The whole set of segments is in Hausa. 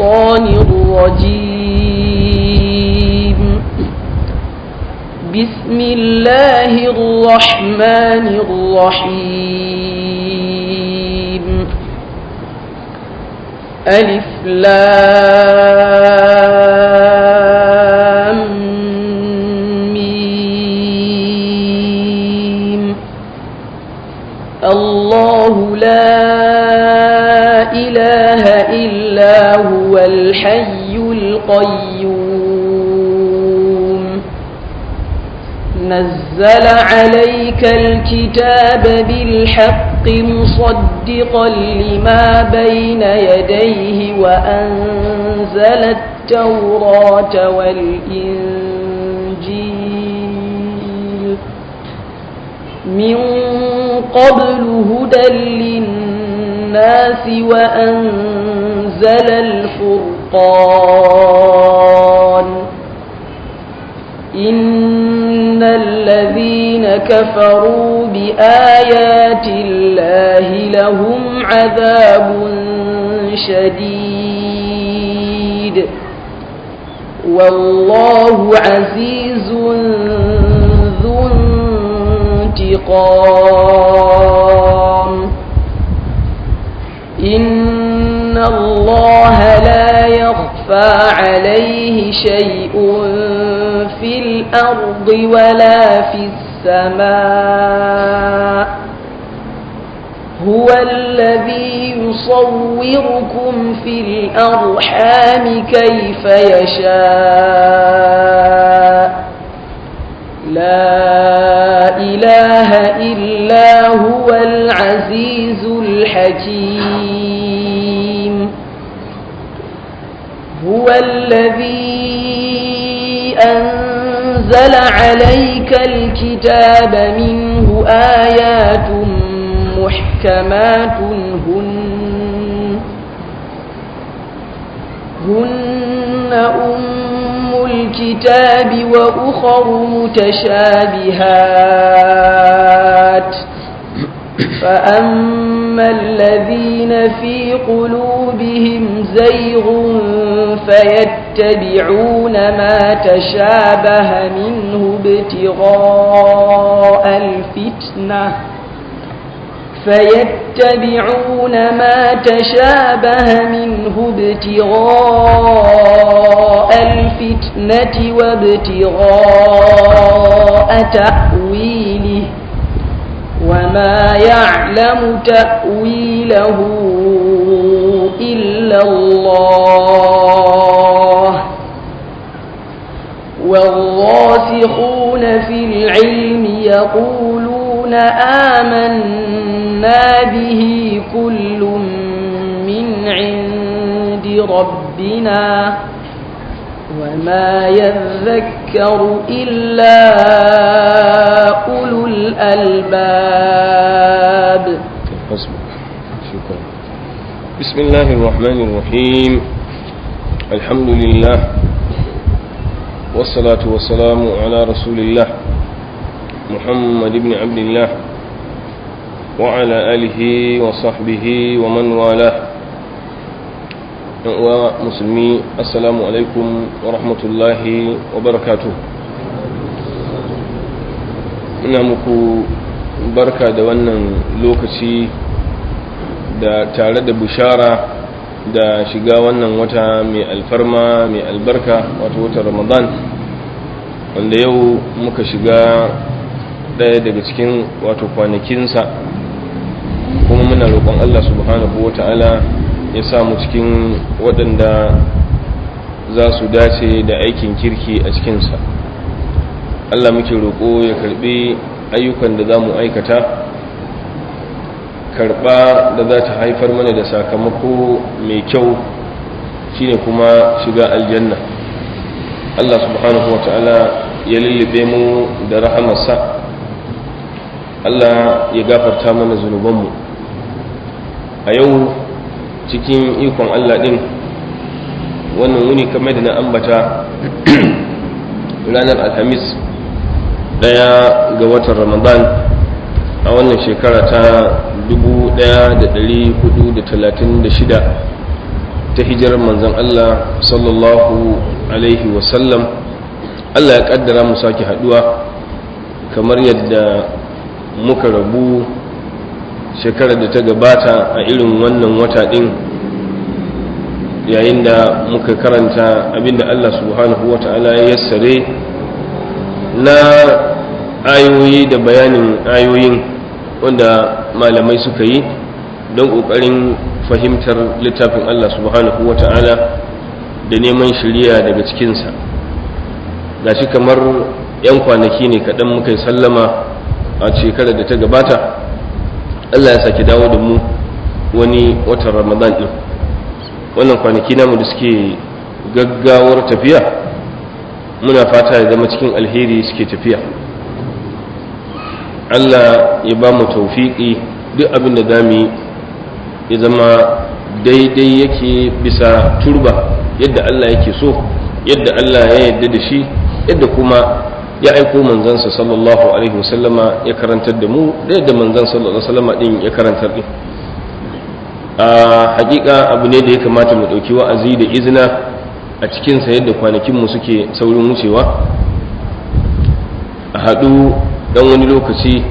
الشيطان الرجيم بسم الله الرحمن الرحيم ألف لام ميم الله لا إله إلا هو الحي القيوم نزل عليك الكتاب بالحق مصدقا لما بين يديه وأنزل التوراة والإنجيل من قبل هدى للناس وأنزل الفرقان إن الذين كفروا بآيات الله لهم عذاب شديد والله عزيز ذو انتقام إن الله لا يخفى عليه شيء في الأرض ولا في السماء هو الذي يصوركم في الأرحام كيف يشاء لا إله إلا هو العزيز الحكيم هو الذي أنزل عليك الكتاب منه آيات محكمات هن هن أم الكتاب وأخر متشابهات فأما الذين في قلوبهم زيغ فيتبعون ما تشابه منه ابتغاء الفتنة فيتبعون ما تشابه منه ابتغاء الفتنة وابتغاء تأويله وما يعلم تأويله إلا الله والراسخون في العلم يقولون آمنا به كل من عند ربنا وما يذكر إلا أولو الألباب حسبك شكرا بسم الله الرحمن الرحيم الحمد لله والصلاة والسلام على رسول الله محمد بن عبد الله وعلى آله وصحبه ومن والاه ومسلمي السلام عليكم ورحمة الله وبركاته ina muku barka da wannan lokaci da tare da bushara da shiga wannan wata mai alfarma mai albarka wato watan ramadan wanda yau muka shiga ɗaya daga cikin wato kwanakinsa kuma muna roƙon allah subhanahu wa ta'ala ya samu cikin waɗanda za su dace da aikin kirki a cikinsa allah muke roƙo ya karɓi ayyukan da za mu aikata karɓa da za ta haifar mana da sakamako mai kyau shine kuma shiga aljanna allah subhanahu wa ta'ala ya lullube mu da rahamarsa allah ya gafarta mana zunubanmu a yau cikin ikon allah ɗin wannan wuni kamar da na ambata ranar alhamis daya ga watan ramadan a wannan shekara ta 1436 ta hijirar manzon Allah sallallahu alaihi wasallam Allah ya kaddara mu sake haduwa kamar yadda muka rabu shekarar da ta gabata a irin wannan wata din yayin da muka karanta abinda Allah subhanahu wa ta'ala ya yassare na ayoyi da bayanin ayoyin wanda malamai suka yi don ƙoƙarin fahimtar littafin Allah subhanahu wa ta'ala da neman shirya daga cikinsa gashi kamar 'yan kwanaki ne kaɗan muka yi sallama a shekarar da ta gabata Allah ya sake dawo da mu wani watan ramadan ɗin wannan kwanaki namu da suke gaggawar tafiya muna fata ya zama cikin alheri suke tafiya Allah ya ba mu taufiƙi duk abin da zamu yi ya zama daidai yake bisa turba yadda Allah yake so yadda Allah ya yarda da shi yadda kuma ya aiko manzansa sallallahu alaihi wasallama ya karantar da mu da yadda manzan sallallahu alaihi wasallama din ya karantar din a hakika abu ne da ya kamata mu dauki wa'azi da izina a cikin sa yadda kwanakin mu suke saurin wucewa a haɗu dan wani lokaci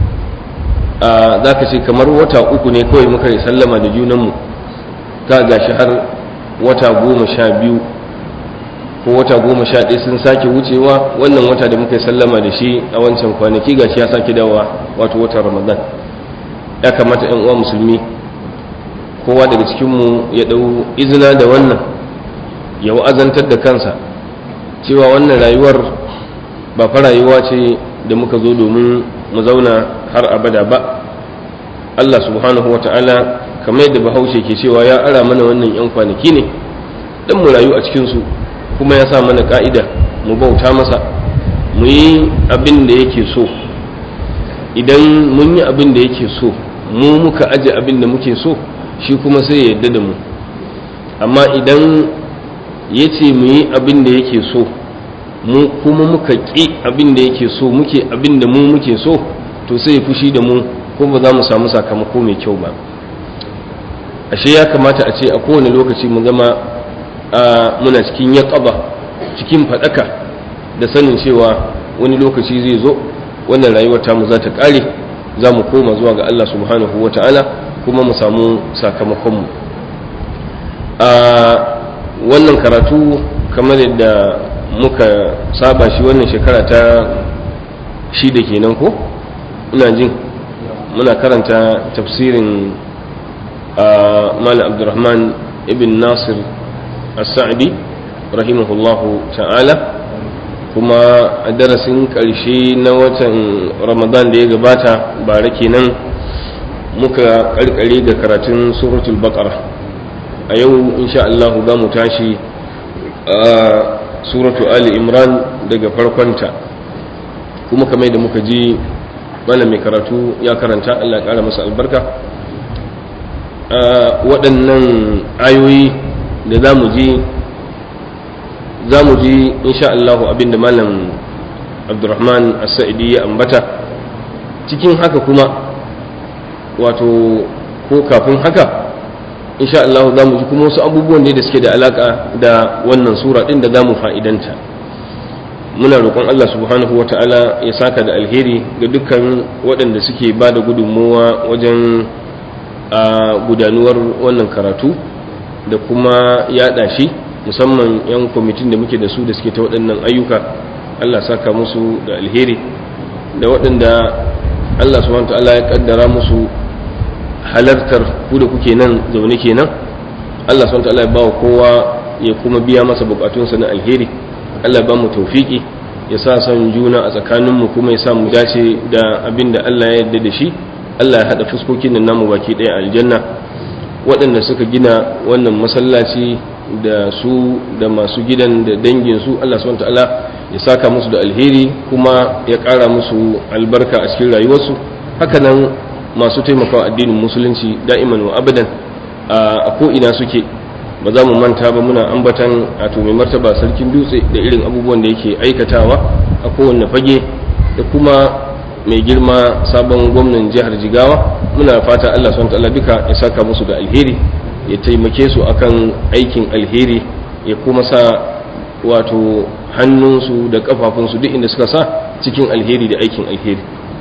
a za ka ce kamar wata uku ne kawai muka yi sallama da junanmu ka gashi har wata goma sha biyu ko wata goma sha ɗaya sun sake wucewa wannan wata da muka yi sallama da shi a wancan kwanaki gashi ya sake dawowa wato watan ramadan ya kamata yan uwa musulmi kowa daga cikinmu ya ɗau izina da wannan ya wa'azantar da kansa cewa wannan rayuwar ba fa rayuwa ce da muka zo domin mu zauna har abada ba Allah subhanahu wa ta'ala kamar yadda bahaushe ke cewa ya ara mana wannan 'yan kwanaki ne dan mu rayu a cikinsu kuma ya sa mana ka'ida mu bauta masa mu yi abin da yake so idan mun yi abin da yake so mu muka aje abin da muke so shi kuma sai ya yarda da mu amma idan ya ce mu yi abin da yake so mu kuma muka ƙi abin da yake so muke abin da mu muke so to sai ya fushi da mu ko ba za mu samu sakamako mai kyau ba ashe ya kamata a ce a kowane lokaci mu zama muna cikin yaƙaba cikin faɗaka da sanin cewa wani lokaci zai zo wannan rayuwar tamu za ta ƙare za mu koma zuwa ga Allah subhanahu wa ta'ala kuma mu samu sakamakonmu a wannan karatu kamar yadda muka saba shi wannan shekara ta shida kenan ko ina jin muna karanta tafsirin Malam Abdulrahman ibn Nasir As-Sa'di rahimahullahu ta'ala kuma a darasin ƙarshe na watan Ramadan da ya gabata bare kenan muka ƙarƙare da karatun suratul baqara a yau insha Allah za mu tashi a suratu Ali Imran daga farkonta kuma kamar da muka ji malam mai karatu ya karanta Allah ƙara masa albarka waɗannan ayoyi da za mu ji za mu ji insha Allah abinda malam abdurrahman as-sa'idi ya ambata cikin haka kuma wato ko kafin haka insha Allah za mu ji kuma wasu abubuwan ne da suke da alaka da wannan sura ɗin da za mu fa'idanta muna roƙon Allah subhanahu wa ta'ala ya saka da alheri ga dukkan waɗanda suke ba da gudunmowa wajen a gudanuwar wannan karatu da kuma yaɗa shi musamman 'yan kwamitin da muke da su da suke ta waɗannan ayyuka Allah saka musu da alheri da waɗanda Allah subhanahu wa ta'ala ya ƙaddara musu halartar ku da kuke nan zaune kenan Allah subhanahu wa ta'ala ya ba kowa ya kuma biya masa bukatunsa na alheri Allah ba mu taufiki ya sa son juna a tsakaninmu kuma ya sa mu dace da abin da Allah ya yarda da shi Allah ya haɗa fuskokin nan namu baki ɗaya aljanna waɗanda suka gina wannan masallaci da su da masu gidan da dangin su Allah subhanahu ta'ala ya saka musu da alheri kuma ya ƙara musu albarka a cikin rayuwarsu haka nan masu taimakawa addinin musulunci da'iman wa abadan a ko ina suke ba za mu manta ba muna ambatan a mai martaba sarkin dutse da irin abubuwan da yake aikatawa a kowanne fage da kuma mai girma sabon gwamnan jihar jigawa muna fata allah swt duka ya saka musu da alheri ya taimake su akan aikin alheri ya kuma sa wato hannunsu da kafafunsu duk inda suka sa cikin alheri da aikin alheri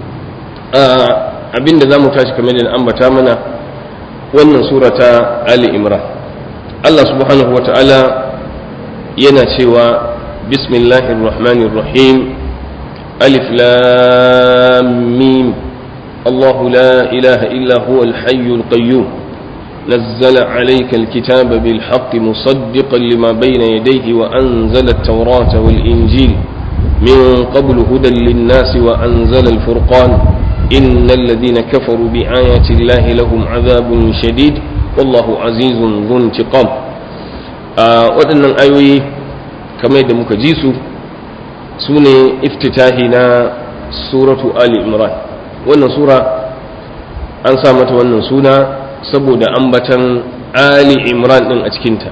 abin da za mu tashi kamar da ambata mana wannan sura ta ali imran allah subhanahu wa ta'ala yana cewa bismillahir rahmanir rahim alif lam mim الله لا إله إلا هو الحي القيوم نزل عليك الكتاب بالحق مصدقا لما بين يديه وأنزل التوراة والإنجيل من قبل هدى للناس وأنزل الفرقان إن الذين كفروا بآيات الله لهم عذاب شديد والله عزيز ذو انتقام waɗannan ayoyi kamar yadda muka ji su su ne iftitahi na suratu ali imran wannan sura an sa mata wannan suna saboda ambatan ali imran din a cikinta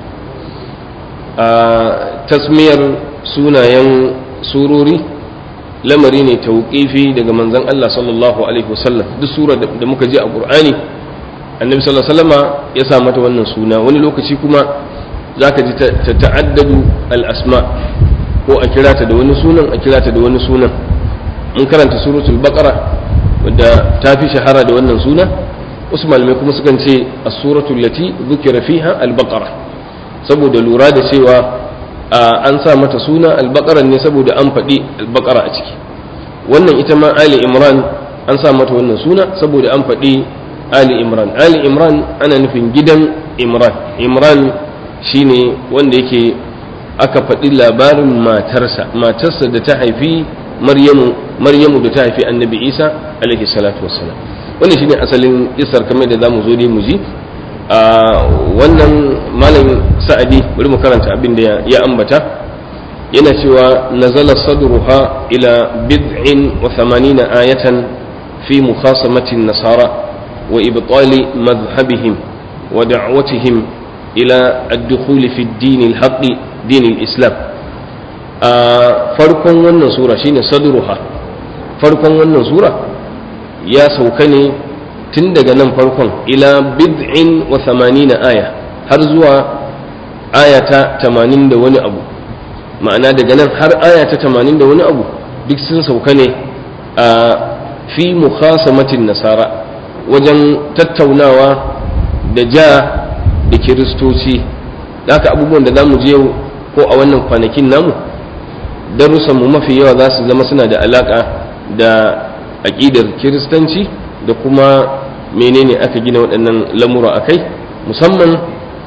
a tasmiyar sunayen surori lamari ne tauƙifi daga manzon Allah sallallahu alaihi wasallam duk sura da muka ji a Qur'ani annabi sallallahu alaihi wasallama ya sa mata wannan suna wani lokaci kuma zaka ji ta ta'addadu al-asma ko a kira ta da wani sunan a kira ta da wani sunan mun karanta suratul baqara wadda ta fi shahara da wannan suna wasu malamai kuma sukan ce as-suratul lati dhukira fiha al-baqara saboda lura da cewa an sa mata suna al-baqara ne saboda an faɗi al-baqara a ciki wannan ita ma ali imran an sa mata wannan suna saboda an faɗi ali imran ali imran ana nufin gidan imran imran shine wanda yake aka faɗi labarin matarsa matarsa da ta haifi maryamu maryamu da ta haifi annabi isa alaihi salatu wassalam wannan shine asalin isar kamar da zamu zo dai mu ji a wannan malam sa'adi bari mu karanta abin da ya ambata yana cewa nazala sadruha ila bid'in wa thamanina ayatan fi mukhasamati nasara wa ibtali madhhabihim wa da'watihim ila ad-dukhul fi ad-din al-haqq din al-islam a farkon wannan sura shine sadruha farkon wannan sura ya sauka ne tun daga nan farkon ila bid'in wa thamanina aya har zuwa aya ta tamanin da wani abu ma'ana daga nan har aya ta tamanin da wani abu duk sun sauka ne a fi mukhasamatin nasara wajen tattaunawa da ja da kiristoci da haka abubuwan da za mu je yau ko a wannan kwanakin namu darussanmu mafi yawa za su zama suna da alaƙa da aƙidar kiristanci da kuma menene aka gina waɗannan lamura a kai musamman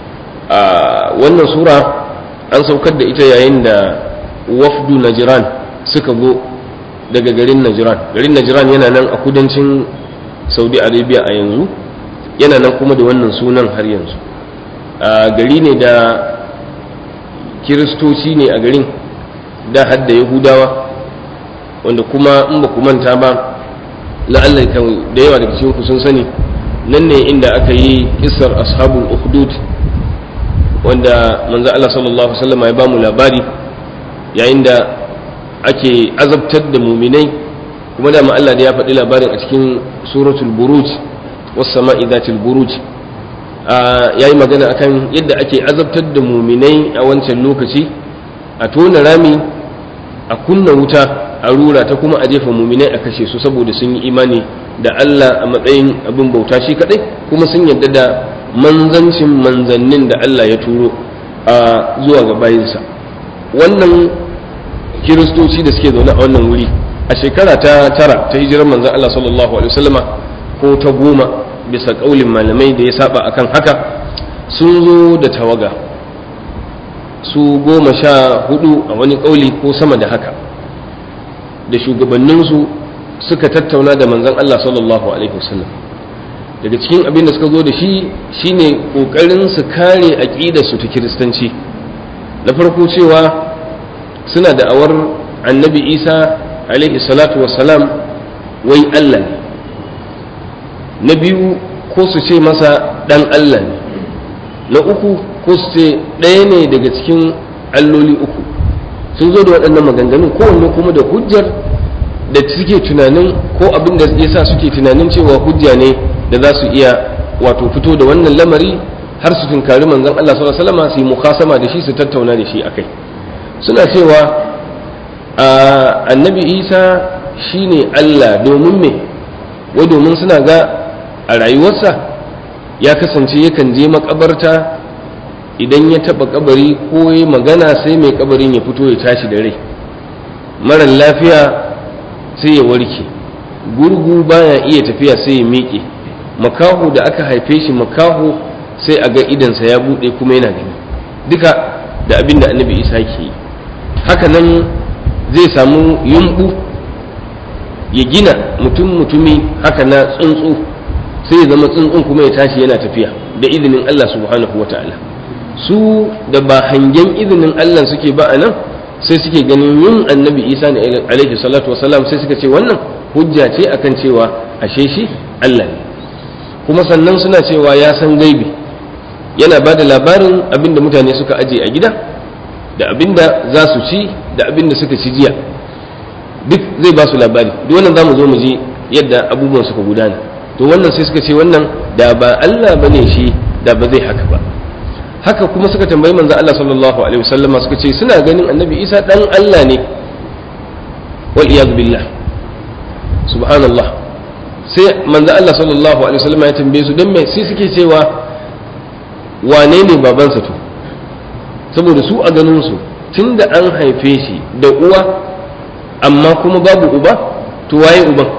a wannan sura an saukar da ita yayin da wafdu najiran suka zo daga garin najiran garin najiran yana nan a kudancin saudi arabia a yanzu yana nan kuma da wannan sunan har yanzu a gari ne da kiristoci ne a garin da hadda yahudawa wanda kuma in ba ku manta ba la'alla kan da yawa daga cikin ku sun sani nan ne inda aka yi kissar ashabul ukhdud wanda manzo Allah sallallahu alaihi wasallam ya ba mu labari yayin da ake azabtar da muminai kuma da Allah da ya faɗi labarin a cikin suratul buruj was sama'i dhatil buruj yayi magana akan yadda ake azabtar da muminai a wancan lokaci a tona rami a kunna wuta a rura ta kuma a jefa muminai a kashe su saboda sun yi imani da Allah a matsayin abin bauta shi kadai kuma sun yarda da manzancin manzannin da Allah ya turo a zuwa ga bayinsa wannan kiristoci da suke zaune a wannan wuri a shekara ta tara ta hijirar manzan Allah sallallahu alaihi wasallama ko ta goma bisa kaulin malamai da ya saba akan haka sun zo da tawaga su goma sha hudu a wani kauli ko sama da haka da shugabanninsu suka tattauna da manzan Allah sallallahu alaihi wasallam daga cikin abin da suka zo da shi shine kokarin su kare aqidar su ta kiristanci na farko cewa suna da awar annabi Isa alaihi salatu wassalam wai Allah ne na biyu ko su ce masa dan Allah ne na uku ko su ce ɗaya ne daga cikin alloli uku sun zo da waɗannan maganganun kowanne kuma da hujjar da suke tunanin ko abin da ya sa suke tunanin cewa hujja ne da za su iya wato fito da wannan lamari har su tunkari manzon Allah sallallahu alaihi wasallam su yi mukhasama da shi su tattauna da shi akai suna cewa annabi Isa shine Allah domin me wai domin suna ga a rayuwarsa ya kasance yakan je makabarta idan ya taba kabari ko ya magana sai mai kabarin ya fito ya tashi da rai marar lafiya sai ya warke gurgu baya iya tafiya sai ya miƙe makaho da aka haife shi makaho sai a ga idansa ya buɗe kuma yana gani duka da abin da annabi isa ke yi haka nan zai samu yumbu ya gina mutum mutumi haka na tsuntsu sai ya zama tsuntsun kuma ya tashi yana tafiya da izinin allah subhanahu wa ta'ala su da ba hangen izinin Allah suke ba a nan sai suke ganin yin annabi isa ne alaihi salatu wasalam sai suka ce wannan hujja ce akan cewa ashe shi Allah ne kuma sannan suna cewa ya san gaibi yana ba da labarin abinda mutane suka aje a gida da abinda za su ci da abinda suka ci jiya duk zai ba su labari duk wannan za mu zo mu ji yadda abubuwan suka gudana to wannan sai suka ce wannan da ba Allah bane shi da ba zai haka ba haka kuma suka tambayi manzo Allah sallallahu alaihi wasallam suka ce suna ganin annabi Isa dan Allah ne wal iyad billah subhanallah sai manzo Allah sallallahu alaihi wasallam ya tambaye su dan me sai suke cewa wane ne babansa to saboda su a ganin su tunda an haife shi da uwa amma kuma babu uba to waye uban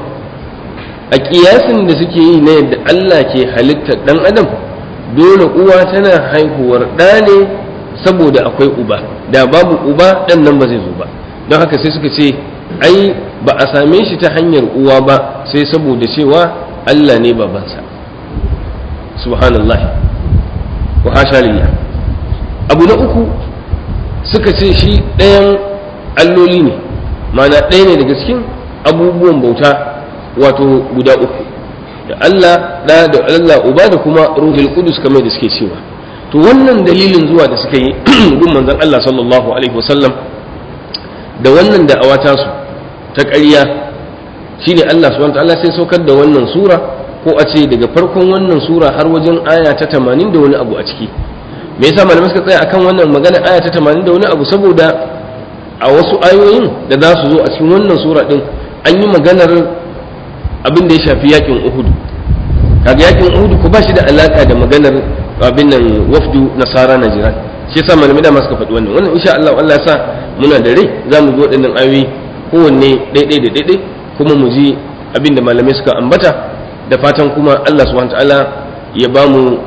a kiyasin da suke yi na yadda Allah ke halittar dan adam dole uwa tana haihuwar ɗa ne saboda akwai uba da babu uba ɗan nan ba zai zo ba don haka sai suka ce ai ba a same shi ta hanyar uwa ba sai saboda cewa Allah ne babansa subhanallah wa hasha lillah abu na uku suka ce shi ɗayan alloli ne mana ɗaya ne daga cikin abubuwan bauta wato guda uku da Allah da da Allah uba da kuma ruhul qudus kamar da suke cewa to wannan dalilin zuwa da suka yi gun manzon Allah sallallahu alaihi wasallam da wannan da awata su ta ƙarya shine Allah subhanahu wataala sai saukar da wannan sura ko a ce daga farkon wannan sura har wajen aya ta 80 da wani abu a ciki me yasa malamai suka tsaya akan wannan magana aya ta 80 da wani abu saboda a wasu ayoyin da za su zo a cikin wannan sura din an yi maganar abin da ya shafi yakin uhudu kaga yakin uhudu ko ba shi da alaka da maganar abin nan wafdu nasara najiran shi yasa malamai da suka faɗi wannan wannan insha Allah Allah ya sa muna da rai za mu ji waɗannan ayoyi kowanne ɗaiɗai da ɗaiɗai kuma mu ji abin da malamai suka ambata da fatan kuma Allah subhanahu ta'ala ya ba mu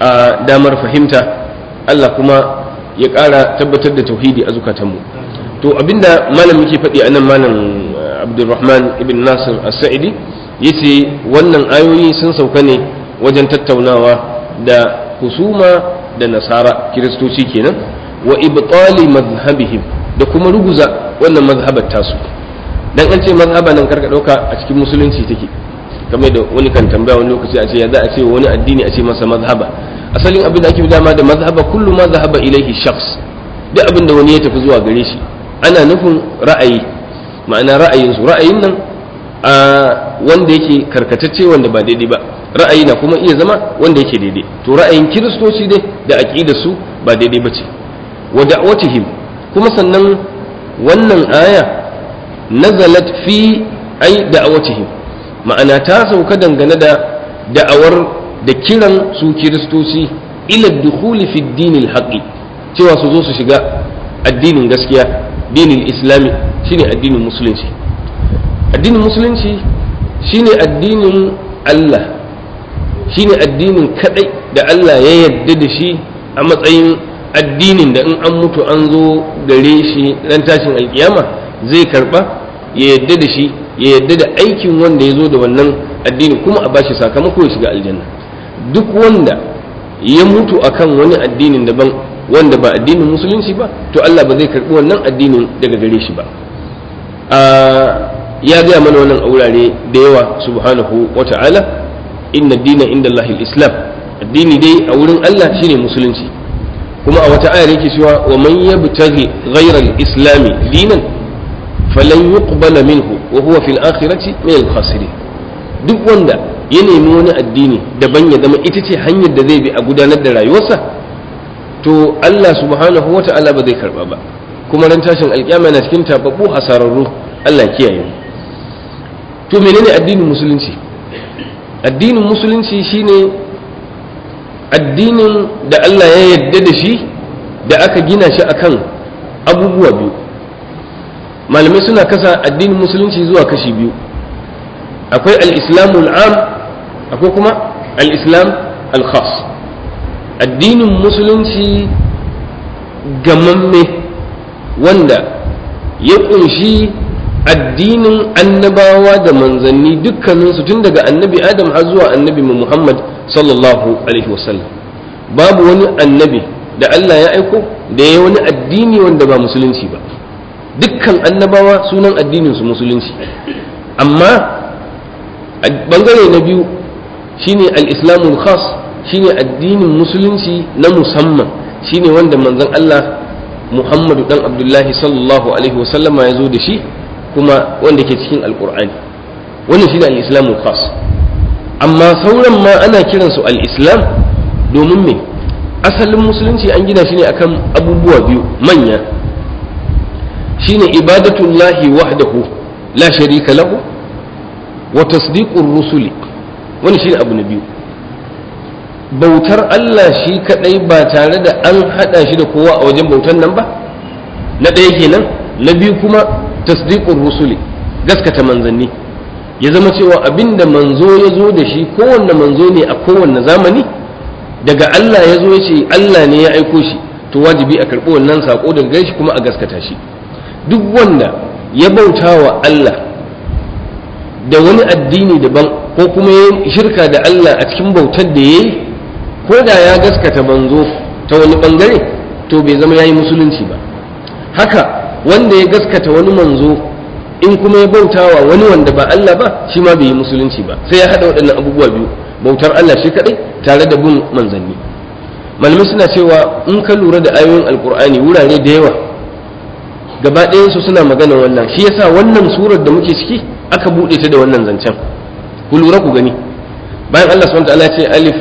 damar fahimta Allah kuma ya ƙara tabbatar da tauhidi a zukatanmu to abinda malam yake faɗi a nan malam Abdulrahman ibn Nasir as-Sa'idi yace wannan ayoyi sun sauka ne wajen tattaunawa da husuma da nasara kiristoci kenan wa ibtali mazhabihim da kuma ruguza wannan mazhabar tasu dan an ce mazhaba nan karka dauka a cikin musulunci take kamar da wani kan tambaya wani lokaci a ce ya za a ce wani addini a ce masa mazhaba asalin abin da ake dama da mazhaba kullu ma zahaba ilaihi shakhs duk abin da wani ya tafi zuwa gare shi ana nufin ra'ayi ma'ana ra'ayinsu ra'ayin nan a wanda yake karkatacce wanda ba daidai ba ra'ayi na kuma iya zama wanda yake daidai to ra'ayin kiristoci dai da aqidar su ba daidai ba ce wa da'watihim kuma sannan wannan aya nazalat fi ai da'awatihim ma'ana ta sauka dangane da da'awar da kiran su kiristoci ila dukhuli fi dinil haqqi cewa su zo su shiga addinin gaskiya dinin islami shine addinin musulunci addinin musulunci shine addinin Allah shine addinin kadai da Allah ya yarda da shi a matsayin addinin da in an mutu an zo gare shi ran tashin alkiyama zai karba ya yarda da shi ya yarda da aikin wanda ya zo da wannan addini kuma a bashi sakamako ya shiga aljanna duk wanda ya mutu akan wani addinin daban wanda ba addinin musulunci ba to Allah ba zai karbi wannan addinin daga gare shi ba ya gaya mana wannan a wurare da yawa subhanahu wa ta'ala inna dina inda Allah islam addini dai a wurin Allah shine musulunci kuma a wata ayar yake cewa wa man yabtaghi ghayra al-islam dinan falan yuqbala minhu wa huwa fil akhirati min al-khasirin duk wanda ya nemi wani addini daban ya zama ita ce hanyar da zai bi a gudanar da rayuwarsa to Allah subhanahu wa ta'ala ba zai karba ba kuma ran tashin alƙiyama na cikin tababbu hasararru Allah kiyaye mu to menene addinin musulunci addinin musulunci shine addinin da Allah ya yarda da shi da aka gina shi akan abubuwa biyu malamai suna kasa addinin musulunci zuwa kashi biyu akwai al-islamul am akwai kuma al-islam al-khas addinin musulunci gamamme wanda ya kunshi addinin annabawa da manzanni dukkaninsu tun daga annabi adam har zuwa annabi muhammad sallallahu alaihi wasallam babu wani annabi da allah ya aiko da ya wani addini wanda ba musulunci ba dukkan annabawa sunan addininsu musulunci amma bangare na biyu shine al-islamul khas shine addinin musulunci na musamman shine wanda manzon Allah Muhammadu dan Abdullahi sallallahu alaihi wasallama ya zo da shi kuma wanda ke cikin alkur'ani wannan shine al-islamul khas amma sauran ma ana kiransu al-islam domin me asalin musulunci an gina shi ne akan abubuwa biyu manya shine ibadatullahi wahdahu la sharika lahu wa tasdiqur rusuli wani shine abu na biyu bautar Allah shi kadai ba tare da an hada shi da kowa a wajen bautar nan ba na ɗaya kenan na biyu kuma tasdiqur rusuli gaskata manzanni ya zama cewa abinda manzo ya zo da shi kowanne manzo ne a kowanne zamani daga Allah ya zo ya ce Allah ne ya aiko shi to wajibi a karɓi wannan sako daga gare shi kuma a gaskata shi duk wanda ya bauta wa Allah da wani addini daban ko kuma ya shirka da Allah a cikin bautar da ya yi ko da ya gaskata manzo ta wani bangare to bai zama ya yi musulunci ba haka wanda ya gaskata wani manzo in kuma ya bauta wa wani wanda ba Allah ba shi ma bai yi musulunci ba sai ya haɗa waɗannan abubuwa biyu bautar Allah shi kaɗai tare da bin manzanni malamai suna cewa in ka lura da ayoyin alkur'ani wurare da yawa gaba su suna magana wannan shi yasa wannan surar da muke ciki aka buɗe ta da wannan zancen ku lura ku gani bayan Allah subhanahu wataala ce alif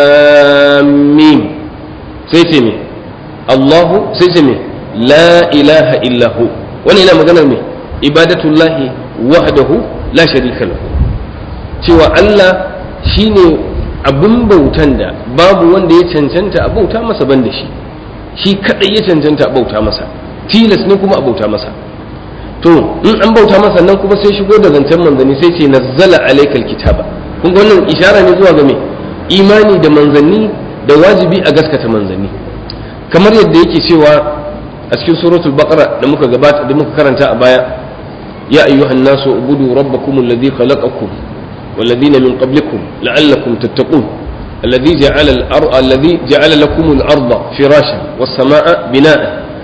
lam mim sai ce me Allahu sai ce me la ilaha illa hu wannan yana maganar me ibadatullahi wahdahu la sharika lahu cewa Allah shine abin bautan da babu wanda ya cancanta a bauta masa ban da shi shi kadai ya cancanta a bauta masa tilas ne kuma a bauta masa to in an bauta masa nan kuma sai shigo da zancen manzanni sai ce nazzala alaikal kitaba kun ga wannan ishara ne zuwa ga me imani da manzanni da wajibi a gaskata manzanni kamar yadda yake cewa a cikin suratul baqara da muka gabata da muka karanta a baya ya ayyuhan nasu ubudu rabbakum alladhi khalaqakum والذين من قبلكم لعلكم تتقون الذي جعل الأرض الذي جعل لكم الأرض فراشا والسماء بناء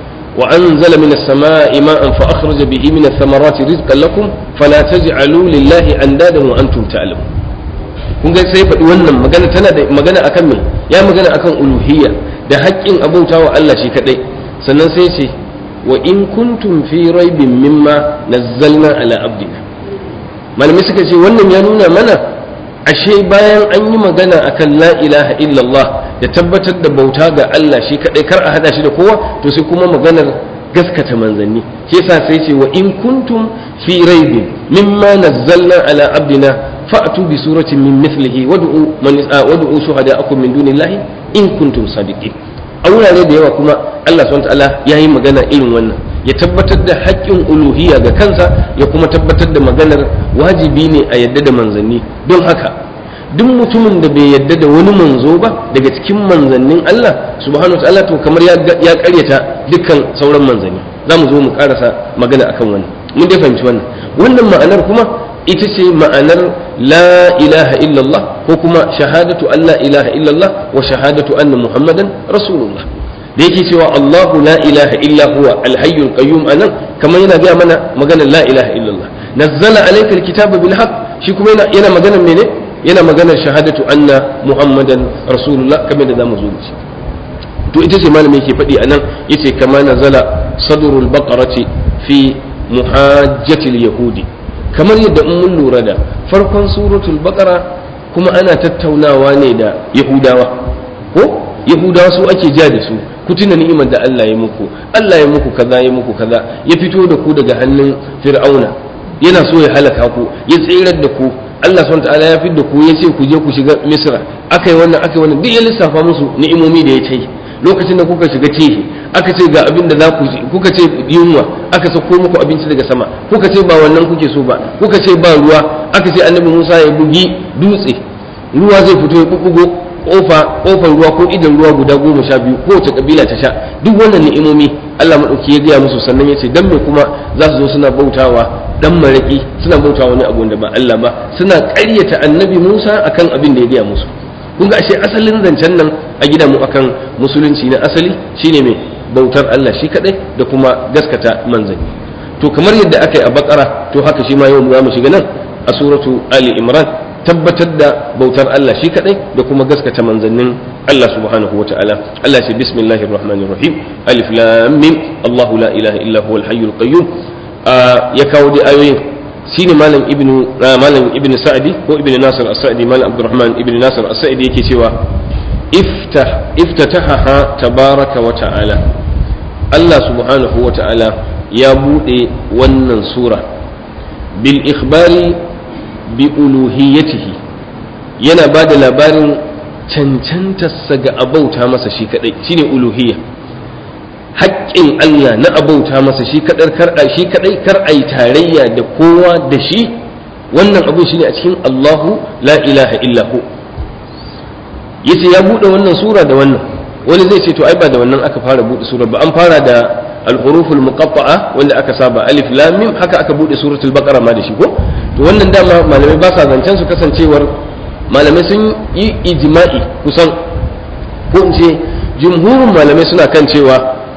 وأنزل من السماء ماء فأخرج به من الثمرات رزقا لكم فلا تجعلوا لله أندادا وأنتم تعلمون kun ga sai faɗi wannan magana tana da magana akan me ya magana akan uluhiyya da haƙƙin abauta wa Allah shi kaɗai sannan sai ce wa in kuntum fi raibin mimma nazzalna ala abdina malamai suka ce wannan ya nuna mana ashe bayan an yi magana akan la ilaha illallah da tabbatar da bauta ga Allah shi kadai kar a hada shi da kowa to sai kuma maganar gaskata manzanni shi yasa sai ce wa in kuntum fi raibin mimma nazzalna ala abdina fa'tu bi suratin min mithlihi wad'u man wad'u shuhada'akum min dunillahi in kuntum sadiqin a wurare da yawa kuma Allah subhanahu wa ta'ala yayi magana irin wannan ya tabbatar da haƙƙin uluhiyya ga kansa ya kuma tabbatar da maganar wajibi ne a yadda da manzanni don haka duk mutumin da bai yadda da wani manzo ba daga cikin manzannin Allah subhanahu wa ta'ala to kamar ya ƙaryata dukkan sauran manzanni za mu zo mu karasa magana akan wannan mun dai fahimci wannan wannan ma'anar kuma ita ce ma'anar la ilaha illallah ko kuma shahadatu an la ilaha illallah wa shahadatu anna muhammadan rasulullah da yake cewa Allahu la ilaha illa huwa alhayyul qayyum anan kamar yana gaya mana maganar la ilaha illallah nazzala alayka alkitaba bil haqq shi kuma yana yana maganar mene yana maganar shahadatu anna muhammadan rasulullah kamar da zamu zo mu ci to ita ce malami yake faɗi anan yace kama nazala sadrul baqarati fi muhajjatil yahudi kamar yadda in mun lura da farkon suratul baqara kuma ana tattaunawa ne da yahudawa ko yahudawa su ake ja da su ku tuna ni'imar da Allah ya muku Allah ya muku kaza ya muku kaza ya fito da ku daga hannun fir'auna yana so ya halaka ku ya tsirar da ku Allah subhanahu ta'ala ya fidda ku ya ce ku je ku shiga Misra akai wannan akai wannan duk ya lissafa musu ni'imomi da ya ce lokacin da kuka shiga tehi aka ce ga abin da za ku kuka ce yunwa aka sako muku abinci daga sama kuka ce ba wannan kuke so ba kuka ce ba ruwa aka ce annabi Musa ya bugi dutse ruwa zai fito ya bubbugo kofa kofar ruwa ko idan ruwa guda goma sha biyu kowace kabila ta sha duk wannan ni'imomi Allah madauki ya gaya musu sannan ya ce dan me kuma za su zo suna bautawa dan maraki suna bautawa wani abu da ba Allah ba suna ƙaryata annabi Musa akan abin da ya gaya musu kun ga ashe asalin zancen nan a gida mu akan musulunci na asali shine mai bautar Allah shi kadai da kuma gaskata manzanni to kamar yadda aka yi a bakara to haka shi ma yau za mu shiga nan a suratu ali imran tabbatar da bautar Allah shi kadai da kuma gaskata manzannin Allah subhanahu wa ta'ala Allah ce bismillahir rahmanir rahim alif lam mim Allahu la ilaha illa huwal hayyul qayyum ya kawo da ayoyin shine malam ibnu malam ibnu sa'di ko ibnu nasir as-sa'di malam abdurrahman ibnu nasir as-sa'di yake cewa iftah iftataha tabaraka wa ta'ala Allah subhanahu wa ta'ala ya bude wannan sura bil ikhbari bi uluhiyatihi yana ba da labarin cancantarsa ga abauta masa shi kadai shine uluhiyya haƙƙin Allah na abauta masa shi kadar kar shi kadai kar ai tarayya da kowa da shi wannan abu shine a cikin Allahu la ilaha illa hu yace ya bude wannan sura da wannan wani zai ce to ai ba da wannan aka fara bude sura ba an fara da al-huruful muqatta'a wanda aka saba alif lam mim haka aka bude suratul baqara ma da shi ko to wannan dama malamai ba sa zancen su kasancewar malamai sun yi ijma'i kusan ko in ce jumhurin malamai suna kan cewa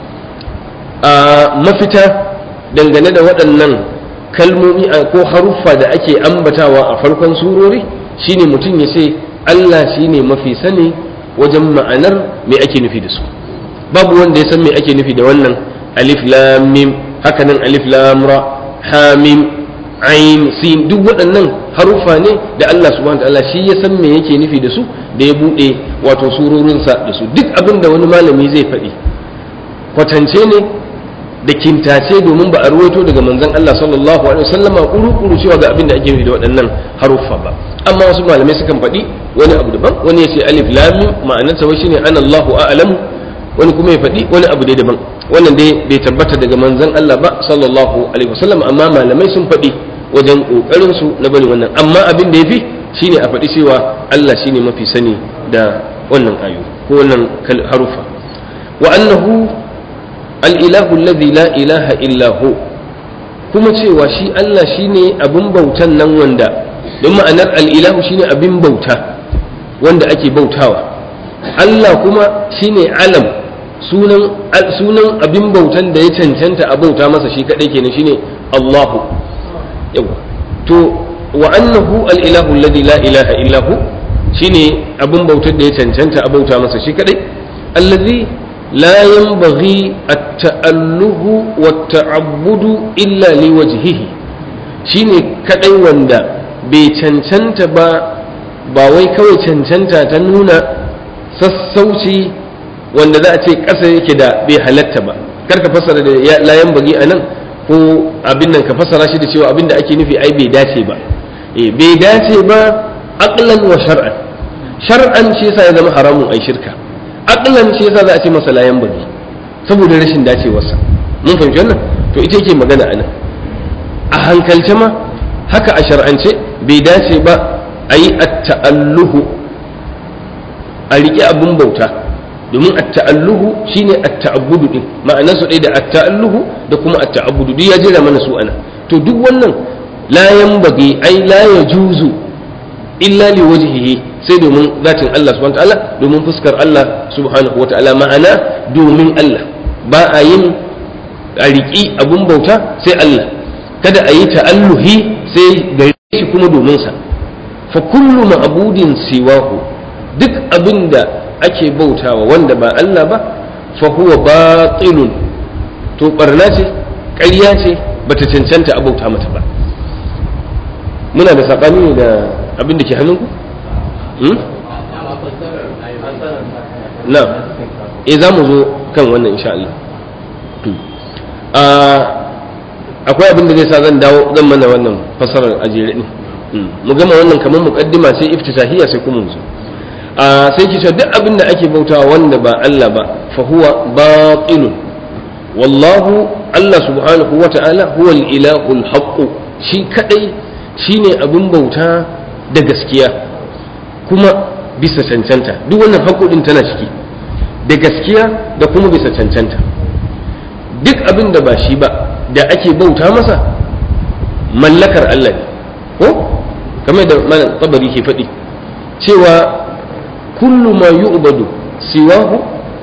a mafita dangane da waɗannan kalmomi ko haruffa da ake ambatawa a farkon surori shine mutum ya ce Allah shine mafi sani wajen ma'anar me ake nufi da su babu wanda ya san me ake nufi da wannan alif lam mim hakanan alif lam ra ha mim ain sin duk waɗannan haruffa ne da Allah subhanahu wa ta'ala shi ya san me yake nufi da su da ya buɗe wato surorinsa da su duk abin da wani malami zai faɗi kwatance ne da kintace domin ba a ruwaito daga manzon Allah sallallahu alaihi wasallama kuru-kuru cewa ga abin da ake nufi da waɗannan haruffa ba amma wasu malamai sukan faɗi wani abu daban wani ya ce alif lam mim ma'anarsa wai shine ana Allahu a'lamu wani kuma ya faɗi wani abu dai daban wannan dai bai tabbata daga manzon Allah ba sallallahu alaihi wasallam amma malamai sun faɗi wajen kokarin su na bari wannan amma abin da yafi shine a faɗi cewa Allah shine mafi sani da wannan ayu ko wannan harufa wa annahu al-ilahu alladhi la ilaha illa hu kuma cewa shi Allah shine abin bautan nan wanda don ma'anar al-ilahu shine abin bauta wanda ake bautawa Allah kuma shine alam sunan sunan abin bautan da ya cancanta a bauta masa shi kadai kenan shine Allahu yawa to wa annahu al-ilahu alladhi la ilaha illa hu shine abin bautar da ya cancanta a bauta masa shi kadai allazi la yanbaghi at-ta'alluhu wat-ta'abbudu illa liwajhihi shine kadai wanda bai cancanta ba ba wai kawai cancanta ta nuna sassauci wanda za a ce ƙasa yake da bai halatta ba kar ka fassara da layan bagi a nan ko abin nan ka fassara shi da cewa abin da ake nufi ai bai dace ba eh bai dace ba aqlan wa shar'an shar'an shi yasa ya zama haramun ai shirka aqlan shi yasa za a ce masa layan bagi saboda rashin dacewarsa mun fahimci wannan to ita yake magana a nan a hankalce ma haka a shar'ance bai dace ba a yi at-ta'alluhu a riƙe abin bauta domin at-ta'alluhu shine at-ta'abbudu din ma'anar su ɗaya da at-ta'alluhu da kuma at-ta'abbudu duk ya jira mana su ana to duk wannan la yanbaghi ai la yajuzu illa li wajhihi sai domin zatin Allah subhanahu ta'ala domin fuskar Allah subhanahu wa ta'ala ma'ana domin Allah ba a yin a riƙi abin bauta sai Allah kada a yi ta'alluhi sai gare shi kuma domin sa fa kullu ma'budin siwahu duk abin da ake bautawa wanda ba Allah ba fa huwa batilun to barna ce ƙarya ce bata cancanta a bauta mata ba muna da saɓani ne da abin da ke hannunku na e za mu zo kan wannan insha Allah akwai abin da zai sa zan dawo zan mana wannan fasarar a jere din mu gama wannan kamar muqaddima sai iftitahiyya sai kuma mu zo sai ki duk abin da ake bautawa wanda ba Allah ba fa huwa batilun wallahu Allah subhanahu wa ta'ala huwa al-ilahul haqq shi kadai shine abin bauta da gaskiya kuma bisa cancanta duk wannan haƙoƙin tana ciki da gaskiya da kuma bisa cancanta duk abin da ba shi ba da ake bauta masa mallakar Allah ne ko kamar da malam tabari ke faɗi cewa kullu ma yu'badu siwahu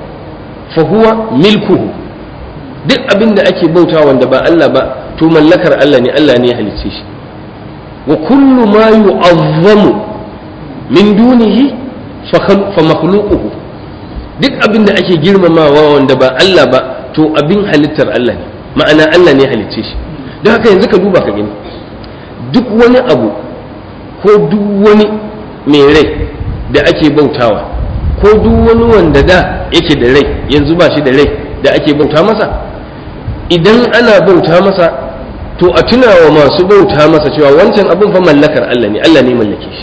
fa huwa milkuhu duk abin da ake bauta wanda ba Allah ba to mallakar Allah ne Allah ne ya halicce shi wa kullu ma yu'azzamu min dunihi fa makhluquhu duk abin da ake girmamawa wanda ba Allah ba to abin halittar Allah ne ma'ana Allah ne ya halicce shi don haka yanzu ka duba ka gani duk wani abu ko duk wani mai rai da ake bautawa ko duk wani wanda da yake da rai yanzu ba shi da rai da ake bauta masa idan ana bauta masa to a tunawa masu bauta masa cewa wancan abin fa mallakar Allah ne Allah ne mallake shi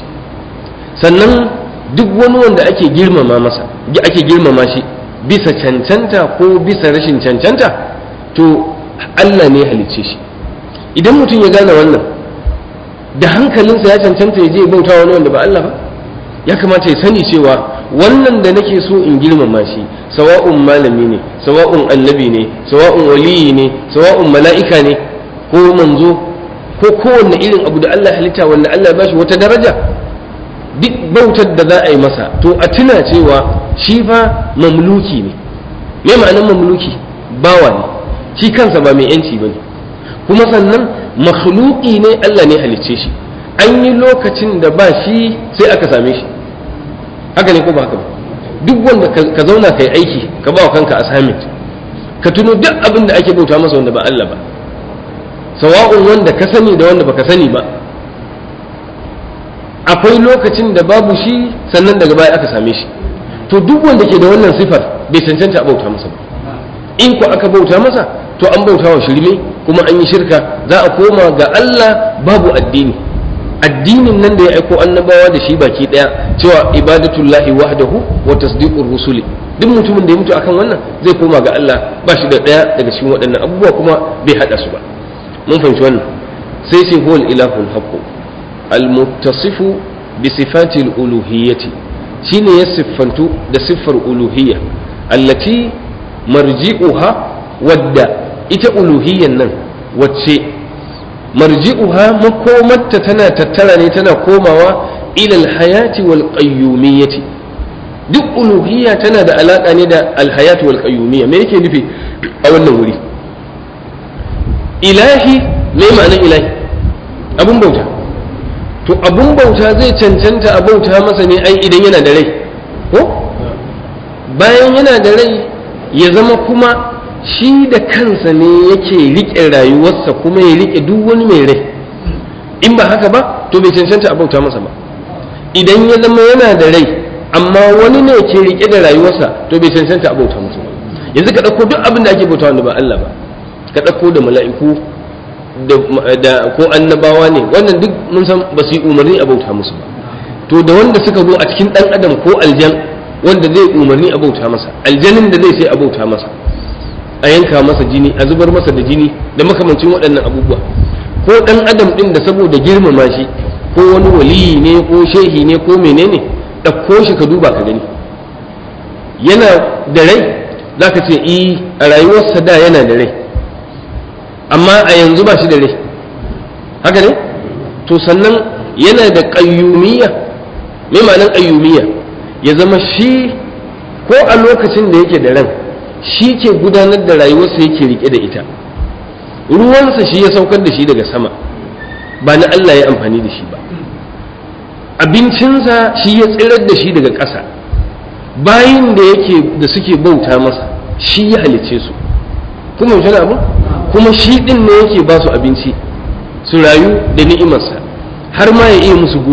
sannan duk wani wanda ake girmama masa ake girmama shi bisa cancanta ko bisa rashin cancanta to Allah ne halicce shi idan mutum ya gane wannan da hankalinsa ya cancanta ya je bauta wani wanda ba Allah ba ya kamata ya sani cewa wannan da nake so in girmama shi sawa'un malami ne sawa'un annabi ne sawa'un waliyi ne sawa'un mala'ika ne ko manzo ko kowanne irin abu da Allah halitta wanda Allah ya bashi wata daraja duk bautar da za a yi masa to a tuna cewa shi fa mamluki ne me ma'anar mamluki bawa ne shi kansa ba mai yanci ba ne kuma sannan makhluki ne Allah ne halicce shi an yi lokacin da ba shi sai aka same shi haka ne ko ba haka ba duk wanda ka zauna ka yi aiki ka ba wa kanka assignment ka tuno duk abin da ake bauta masa wanda ba Allah ba sawa'un wanda ka sani da wanda baka sani ba akwai lokacin da babu shi sannan daga baya aka same shi to duk wanda ke da wannan sifar bai cancanta a bauta masa ba in ko aka bauta masa to an bauta wa shirme kuma an yi shirka za a koma ga Allah babu addini addinin nan da ya aiko annabawa da shi baki daya cewa ibadatullahi wahdahu wa tasdiqur rusuli duk mutumin da ya mutu akan wannan zai koma ga Allah ba shi da daya daga cikin waɗannan abubuwa kuma bai hada su ba mun fahimci wannan sai sai huwal ilahul haqq almuttasifu bi sifati al-uluhiyyati shine ya siffantu da siffar uluhiyya allati marji'uha wadda ita uluhiyyan nan wacce marji'uha makomarta tana tattara ne tana komawa ilal hayati wal qayyumiyyati duk uluhiyya tana da alaka ne da alhayati wal qayyumiyya me yake nufi a wannan wuri ilahi me ma'anar ilahi abun bauta to abun bauta zai cancanta a bauta masa ne ai idan yana da rai ko bayan yana da rai ya zama kuma shi da kansa ne yake riƙe rayuwarsa kuma ya riƙe duk wani mai rai in ba haka ba to bai cancanta a bauta masa ba idan ya zama yana da rai amma wani ne ke riƙe da rayuwarsa to bai cancanta a bauta masa ba yanzu ka ɗauko duk abin da ake bauta wanda ba Allah ba ka ɗauko da mala'iku da ko annabawa ne wannan duk mun san ba su yi umarni a bauta musu ba to da wanda suka zo a cikin ɗan adam ko aljan wanda zai umarni a bauta masa aljanin da zai sai a bauta masa a yanka masa jini a zubar masa da jini da makamancin waɗannan abubuwa ko ɗan adam ɗin da saboda girmama shi ko wani waliyi ne ko shehi ne ko menene ɗauko shi ka duba ka gani yana da rai za ka ce i a rayuwarsa da yana da rai amma a yanzu ba shi da rai haka ne to sannan yana da ƙayyumiyya me ma'anar ƙayyumiyya ya zama shi ko a lokacin da yake da ran shi ke gudanar da rayuwarsa yake rike da ita ruwansa shi ya saukar da shi daga sama ba na Allah ya amfani da shi ba abincinsa shi ya tsirar da shi daga ƙasa bayin da yake da suke bauta masa shi ya halicce su kuma yaushe abu kuma shi ɗin ne yake ba su abinci su rayu da ni'imarsa har ma ya iya musu gori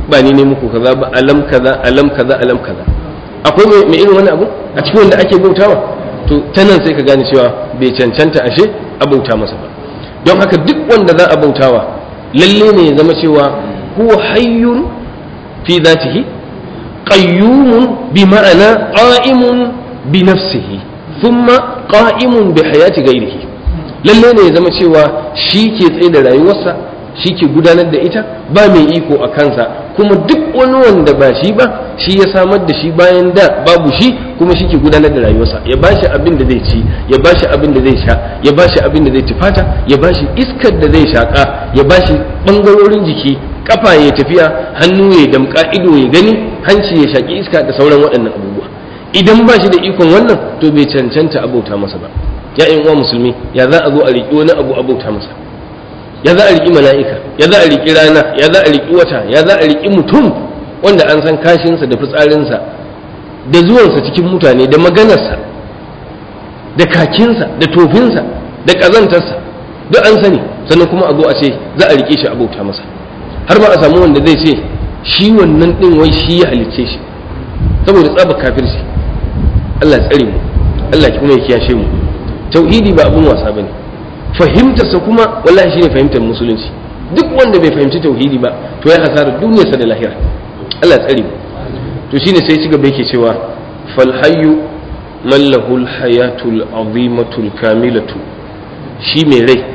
ba ni ne muku kaza ba alam kaza alam kaza alam kaza akwai mai irin wani abu a cikin wanda ake bautawa to ta nan sai ka gane cewa bai cancanta ashe a bauta masa ba don haka duk wanda za a bautawa lalle ne ya zama cewa huwa hayyun fi zatihi qayyumun bi ma'ana qa'imun bi nafsihi thumma qa'imun bi hayati ghairihi lalle ne ya zama cewa shi ke tsaye da rayuwarsa shi ke gudanar da ita ba mai iko a kansa kuma duk wani wanda ba shi ba shi ya samar da shi bayan da babu shi kuma shi ke gudanar da rayuwarsa ya ba shi abin da zai ci ya ba shi abin da zai sha ya ba shi abin da zai tufata ya ba shi iskar da zai shaƙa ya ba shi ɓangarorin jiki kafa ya tafiya hannu ya damƙa ido ya gani hanci ya shaƙi iska da sauran waɗannan abubuwa idan ba shi da ikon wannan to bai cancanta abauta masa ba ya uwa musulmi ya za a zo a riƙi wani abu abauta masa ya za a riƙi mala'ika ya za a riƙi rana ya za a riƙi wata ya za a riƙi mutum wanda an san kashinsa da fitsarinsa da zuwansa cikin mutane da maganarsa da kakinsa da tofinsa da ƙazantarsa duk an sani sannan kuma a zo a ce za a riƙe shi abauta masa har ma a samu wanda zai ce shi wannan ɗin wai shi ya halicce shi saboda tsaba kafirci Allah tsare mu Allah kuma ya kiyashe mu tauhidi ba abun wasa bane fahimtarsa kuma wallahi shine fahimtar musulunci duk wanda bai fahimci tauhidi ba to ya hasara duniyarsa da lahira Allah tsare mu to shine sai ci gaba yake cewa fal hayyu man lahu al hayatul azimatul kamilatu shi mai rai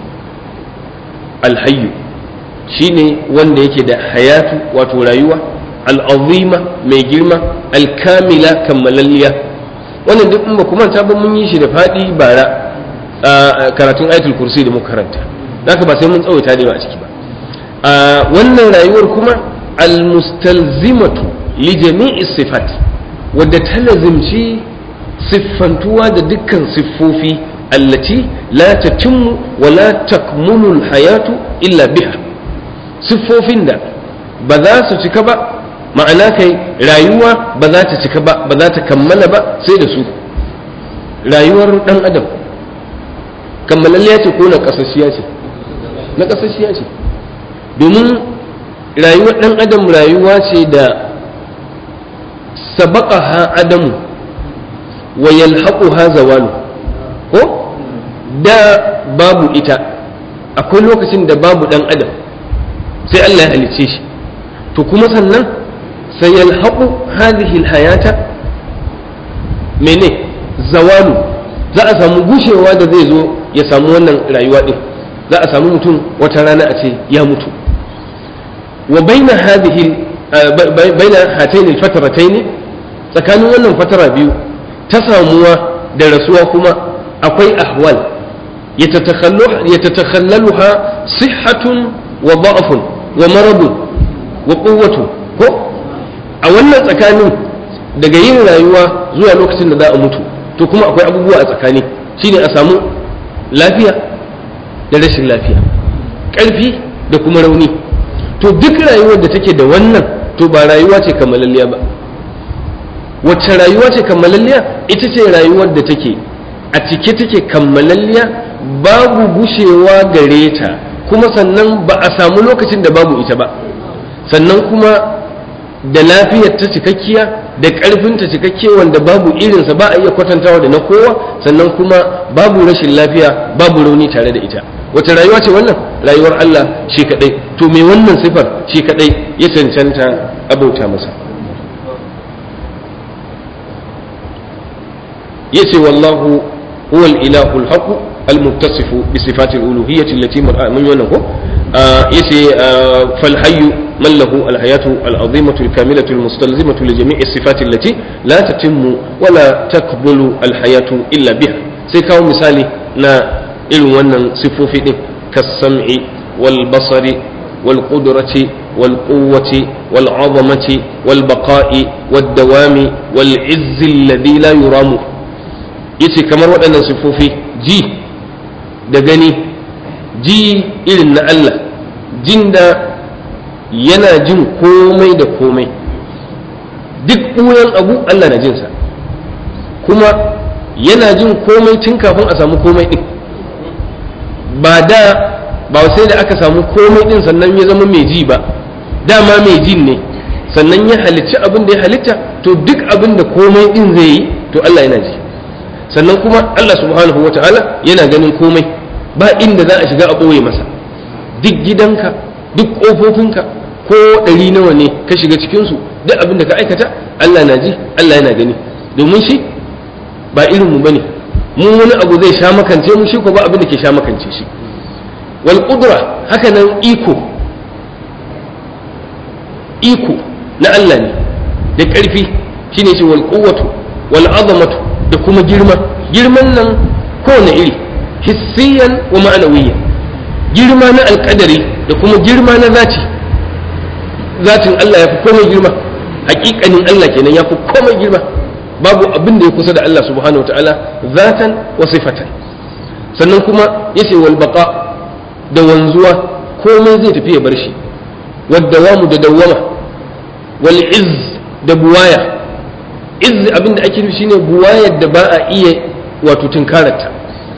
al hayyu shine wanda yake da hayatu wato rayuwa al azima mai girma al kamila kammalalliya wannan duk in ba kuma ta ba mun yi shi da fadi bara karatun ayatul kursi da muka karanta haka ba sai mun tsawaita da a ciki ba wannan rayuwar kuma almustalzimatu li jami'i sifat wadda ta lazimci siffantuwa da dukkan siffofi allati la tatimmu wa la takmulu hayatu illa biha siffofin da ba za su cika ba ma'ana kai rayuwa ba za ta cika ba ba za ta kammala ba sai da su rayuwar dan adam kammalalliya ce ko na kasashiya ce na kasashiya ce domin rayuwar ɗan adam rayuwa ce da sabaka ha adamu wa yalhaqu ha zawalu ko da babu ita akwai lokacin da babu ɗan adam sai Allah ya halicce shi to kuma sannan sai yalhaqu hadhihi alhayata mene zawalu za a samu gushewa da zai zo ya samu wannan rayuwa din za a samu mutum wata rana a ce ya mutu wa baina hadhihi baina hatayn alfatratayn tsakanin wannan fatara biyu ta samuwa da rasuwa kuma akwai ahwal yatatakhallaluha sihhatun wa da'fun wa maradun wa quwwatun ko a wannan tsakanin daga yin rayuwa zuwa lokacin da za a mutu to kuma akwai abubuwa a tsakani shine a samu lafiya da rashin lafiya ƙarfi da kuma rauni to duk rayuwar da take da wannan to ba rayuwa ce kammalalliya ba wacce rayuwa ce kammalalliya ita ce rayuwar da take a cike take kammalalliya babu gushewa gare ta kuma sannan ba a samu lokacin da babu ita ba sannan kuma da lafiyar ta cikakkiya da ƙarfin ta cikakke wanda babu irinsa ba a iya kwatantawa da na kowa sannan kuma babu rashin lafiya babu rauni tare da ita wace rayuwa ce wannan rayuwar Allah shi kadai to me wannan sifar shi kadai ya cancanta abauta masa yace wallahu huwa al-ilahu al-haq al-muttasifu bi sifati al-uluhiyyah allati mun yana ko yace fal hayyu man lahu al-hayatu al-azimatu al-kamilatu al-mustalzimatu li jami'i as-sifati allati la tatimmu wa la takbulu al-hayatu illa biha sai kawo misali na irin wannan siffofi din kas-sam'i wal basari wal qudrati wal quwwati wal 'azamati wal baqa'i wad dawami wal 'izzi alladhi la yuramu yace kamar waɗannan siffofi ji da gani ji irin na Allah jin da yana jin komai da komai duk ɓuyan abu Allah na jinsa kuma yana jin komai tun kafin a samu komai ɗin ba da ba sai da aka samu komai ɗin sannan ya zama mai ji ba dama mai jin ne sannan ya halicci abin da ya halitta to duk abin da komai din zai yi to Allah yana ji sannan kuma Allah subhanahu wata'ala yana ganin komai ba inda za a shiga a ɓoye masa duk gidanka duk ƙofofinka ko ɗari nawa ne ka shiga cikinsu duk abin da ka aikata Allah na ji Allah yana gani domin shi ba irinmu ba ne mu wani abu zai sha makance mu shi ko ba abin da ke sha makance shi wal qudra haka nan iko iko na Allah ne da ƙarfi shine shi wal quwwatu wal azamatu da kuma girma girman nan kowane iri hissiyan wa ma'anawiyyan girma na alƙadari da kuma girma na zati zatin Allah ya fi komai girma hakikanin Allah kenan ya fi komai girma babu abin da ya kusa da Allah subhanahu wataala zatan wa sifatan sannan kuma yace wal baqa da wanzuwa komai zai tafi ya bar shi waddawamu da dawwama wal izz da buwaya izz abin da ake nufi shine buwayar da ba a iya wato tunkararta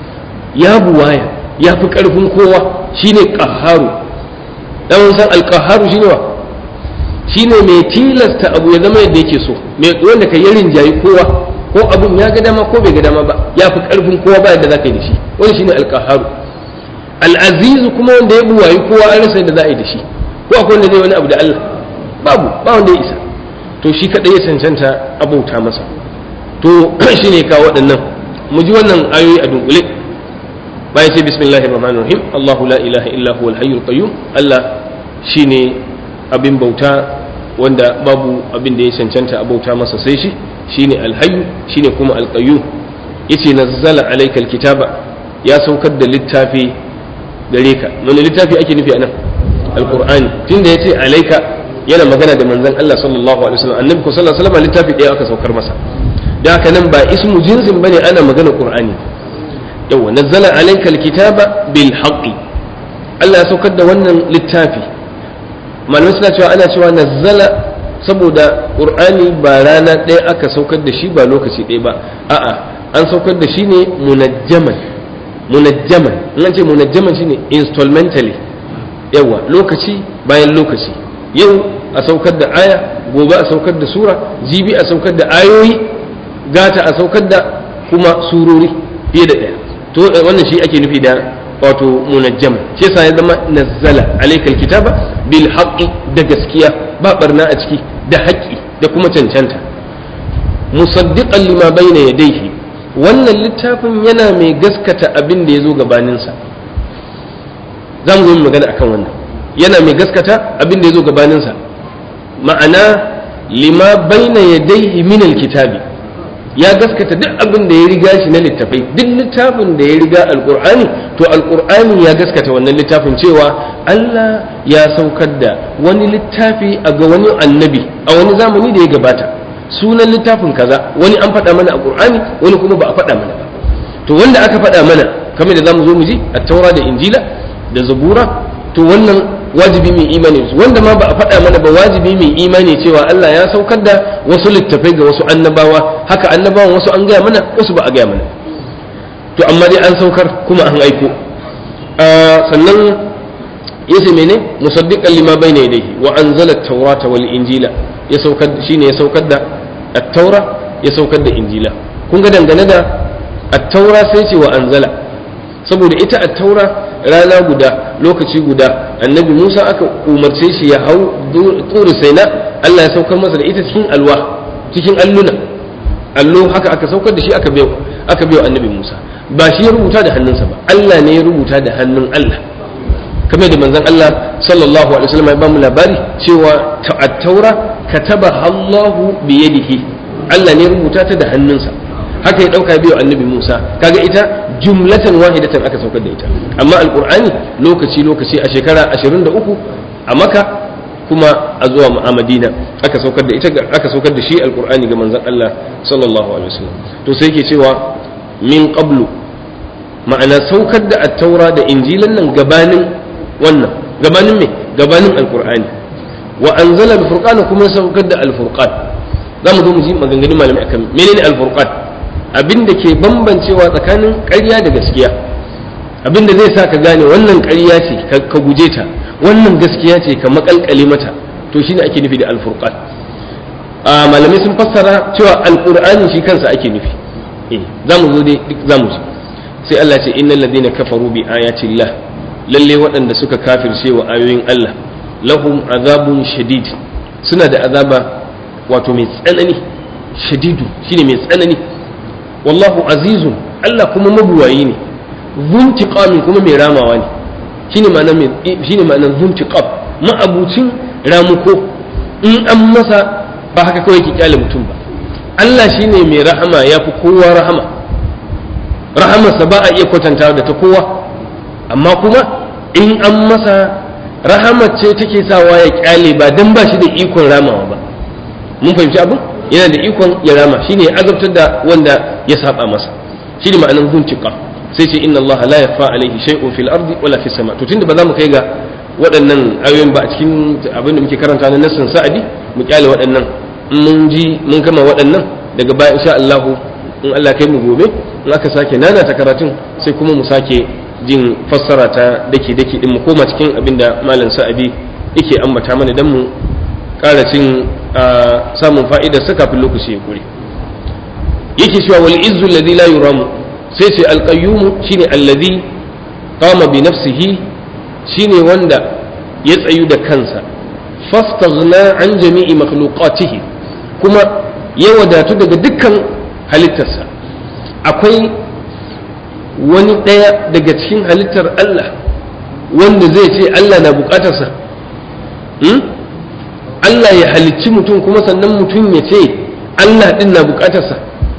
ya buwaya ya fi karfin kowa shine qaharu dan san al shine wa shine mai tilasta abu ya zama yadda yake so mai wanda ka yarin jayi kowa ko abun ya ga dama ko bai ga dama ba ya fi karfin kowa ba yadda zaka yi da shi wani shine alqaharu al-azizu kuma wanda ya buwayi kowa an rasa yadda za a yi da shi ko akwai wanda zai wani abu da Allah babu ba wanda ya isa to shi kadai ya cancanta abauta masa to shine ka waɗannan mu ji wannan ayoyi a dunkule bayan sai bismillahir rahmanir rahim Allahu la ilaha illa huwal hayyul qayyum Allah shine abin bauta wanda babu abin da ya cancanta a bauta masa sai shi shine alhayyu shine kuma alqayyum yace nazzala alayka alkitaba ya saukar da littafi gare ka wani littafi ake nufi anan alqur'ani tunda yace alayka yana magana da manzon Allah sallallahu alaihi wasallam annabi sallallahu alaihi wasallam littafi ɗaya aka saukar masa da haka nan ba ismu jinsin bane ana magana qur'ani yawa nazzala alayka alkitaba bil haqqi Allah ya saukar da wannan littafi malamai suna cewa ana cewa nazzala saboda qur'ani ba rana ɗaya aka saukar da shi ba lokaci ɗaya ba a'a an saukar da shi ne munajjaman munajjaman in an ce munajjaman shine installmentally yawa lokaci bayan lokaci yau a saukar da aya gobe a saukar da sura jibi a saukar da ayoyi gata a saukar da kuma surori fiye da ɗaya to wannan shi ake nufi da wato munajjam shi yasa ya zama nazzala alaikal kitaba bil haqqi da gaskiya ba barna a ciki da haƙƙi da kuma cancanta musaddiqan lima bayna yadayhi wannan littafin yana mai gaskata abin da ya zo gabaninsa za mu zo magana akan wannan yana mai gaskata abin da ya zo gabaninsa ma'ana lima bayna yadayhi min alkitabi ya gaskata duk abin da ya riga shi na littafai duk littafin da ya riga alkur'ani to alkur'ani ya gaskata wannan littafin cewa Allah ya saukar da wani littafi a ga wani annabi a wani zamani da ya gabata sunan littafin kaza wani an faɗa mana a qur'ani wani kuma ba a faɗa mana ba to wanda aka faɗa mana kamar da zamu zo mu ji at-taura da injila da zabura to wannan wajibi mai imani wanda ma ba a faɗa mana ba wajibi mai imani cewa Allah ya saukar da wasu littafai ga wasu annabawa haka annabawan wasu an gaya mana wasu ba a gaya mana to amma dai an saukar kuma an aiko sannan yace mene musaddiqan lima bayna yadayhi wa anzala at-taurata wal injila ya saukar shine ya saukar da at-taura ya saukar da injila kun ga dangane da at-taura sai ce wa anzala saboda ita at-taura rana guda lokaci guda annabi Musa aka umarce shi ya hau turi saina Allah ya saukar masa da ita cikin alwa cikin alluna allo haka aka saukar da shi aka biyo aka biyo annabi Musa ba shi ya rubuta da hannunsa ba Allah ne ya rubuta da hannun Allah kamar da manzon Allah sallallahu alaihi wasallam ya bamu labari cewa at-taura kataba Allahu bi yadihi Allah ne ya rubuta ta da hannunsa haka ya dauka biyo annabi Musa kaga ita jumlatan wahidatan aka saukar da ita amma alqur'ani lokaci lokaci a shekara 23 a Makka kuma a zuwa a Madina aka saukar da ita aka saukar da shi alqur'ani ga manzon Allah sallallahu alaihi wasallam to sai yake cewa min qablu ma'ana saukar da at-taura da injilan nan gabanin wannan gabanin me gabanin alqur'ani wa anzala al-furqana kuma saukar da al-furqan zamu zo mu ji maganganun malamai akan menene al-furqan abin da ke bambancewa tsakanin ƙarya da gaskiya abin da zai sa ka gane wannan ƙarya ce ka guje ta wannan gaskiya ce ka makalkale mata to shine ake nufi da al-furqan a malamai sun fassara cewa al-qur'ani shi kansa ake nufi eh zamu zo dai duk zamu ji sai Allah ce innal ladina kafaru bi ayati llah lalle waɗanda suka kafirce wa ayoyin Allah lahum azabun shadid suna da azaba wato mai tsanani shadidu shine mai tsanani wallahu azizun Allah kuma mabuwayi ne zuntiqamin kuma mai ramawa ne shine ma'anar mai shine ma'anar zuntiqab ma'abucin ramuko in an masa ba haka kawai ki kyale mutum ba Allah shine mai rahama yafi kowa rahama rahamarsa ba a iya kwatanta da ta kowa amma kuma in an masa rahamar ce take sawa ya kyale ba dan ba shi da ikon ramawa ba mun fahimci abin yana da ikon ya rama shine ya azabtar da wanda ya saba masa shine ma'anar zuntiqa sai ce inna Allah la yakhfa alayhi shay'un fil ardi wala fis sama to tunda ba za mu kai ga waɗannan ayoyin ba a cikin abin da muke karanta na nassin sa'adi mu kyale waɗannan mun ji mun gama waɗannan daga baya insha Allah in Allah kai mu gobe in aka sake nana ta karatun sai kuma mu sake jin fassara ta dake dake din mu koma cikin abin da malam sa'adi yake ambata mana dan mu ƙara cin samun fa'idar sa kafin lokaci ya kure yake cewa wal izzu alladhi la yuramu sai ce alqayyum shine alladhi qama bi nafsihi shine wanda ya tsayu da kansa fastaghna an jami'i makhluqatihi kuma ya wadatu daga dukkan halittarsa akwai wani ɗaya daga cikin halittar Allah wanda zai ce Allah na bukatarsa Allah ya halicci mutum kuma sannan mutum ya ce Allah ɗin na bukatarsa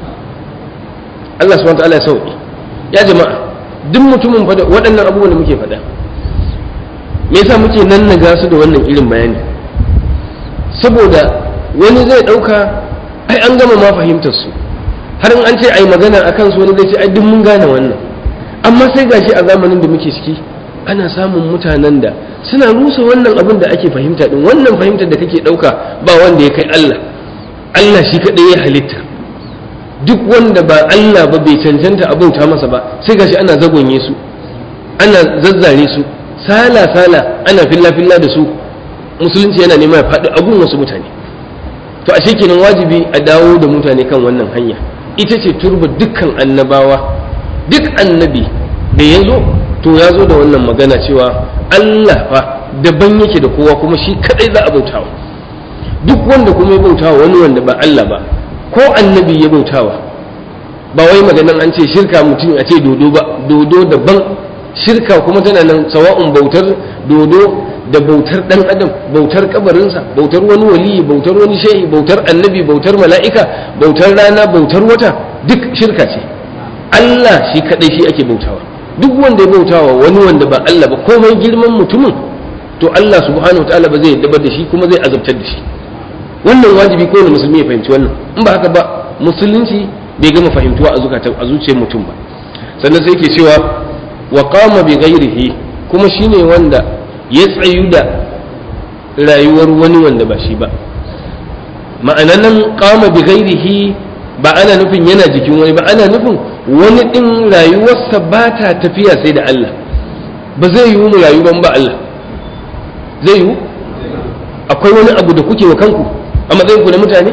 Allah subhanahu ta'ala ya sauki ya jama'a duk mutumin fada waɗannan abubuwan da muke faɗa me yasa muke nan na su da wannan irin bayani saboda wani zai ɗauka ai an gama ma fahimtar su har in an ce ai magana akan su wani zai ce ai duk mun gane wannan amma sai gashi a zamanin da muke ciki ana samun mutanen da suna rusa wannan abin da ake fahimta din wannan fahimtar da kake ɗauka ba wanda ya kai Allah Allah shi kaɗai ya halitta duk wanda ba Allah ba bai cancanta a bauta masa ba sai gashi ana zagonye su ana zazzare su sala sala ana filla filla da su musulunci yana nema ya faɗi abun wasu mutane to a kenan wajibi a dawo da mutane kan wannan hanya ita ce turba dukkan annabawa duk annabi da ya zo to ya zo da wannan magana cewa Allah fa daban yake da kowa kuma shi kadai za a bautawa duk wanda kuma ya bautawa wani wanda ba Allah ba ko annabi ya bautawa ba wai maganan an ce shirka mutum a ce dodo ba dodo daban shirka kuma tana nan sawa'un bautar dodo da bautar dan adam bautar kabarinsa bautar wani waliyi bautar wani shehi bautar annabi bautar mala'ika bautar rana bautar wata duk shirka ce Allah shi kadai shi ake bautawa duk wanda ya bautawa wani wanda ba Allah ba komai girman mutumin to Allah subhanahu wataala ba zai dabar da shi kuma zai azabtar da shi wannan wajibi kowane musulmi ya fahimci wannan in ba haka ba musulunci bai gama fahimtuwa a zukatan a zuciyar mutum ba sannan sai ke cewa wa qama bi ghairihi kuma shine wanda ya tsayu da rayuwar wani wanda ba shi ba ma'anan nan qama bi ghairihi ba ana nufin yana jikin wani ba ana nufin wani din rayuwarsa ba ta tafiya sai da Allah ba zai yiwu mu rayu ban ba Allah zai yiwu akwai wani abu da kuke wa kanku a matsayin ku na mutane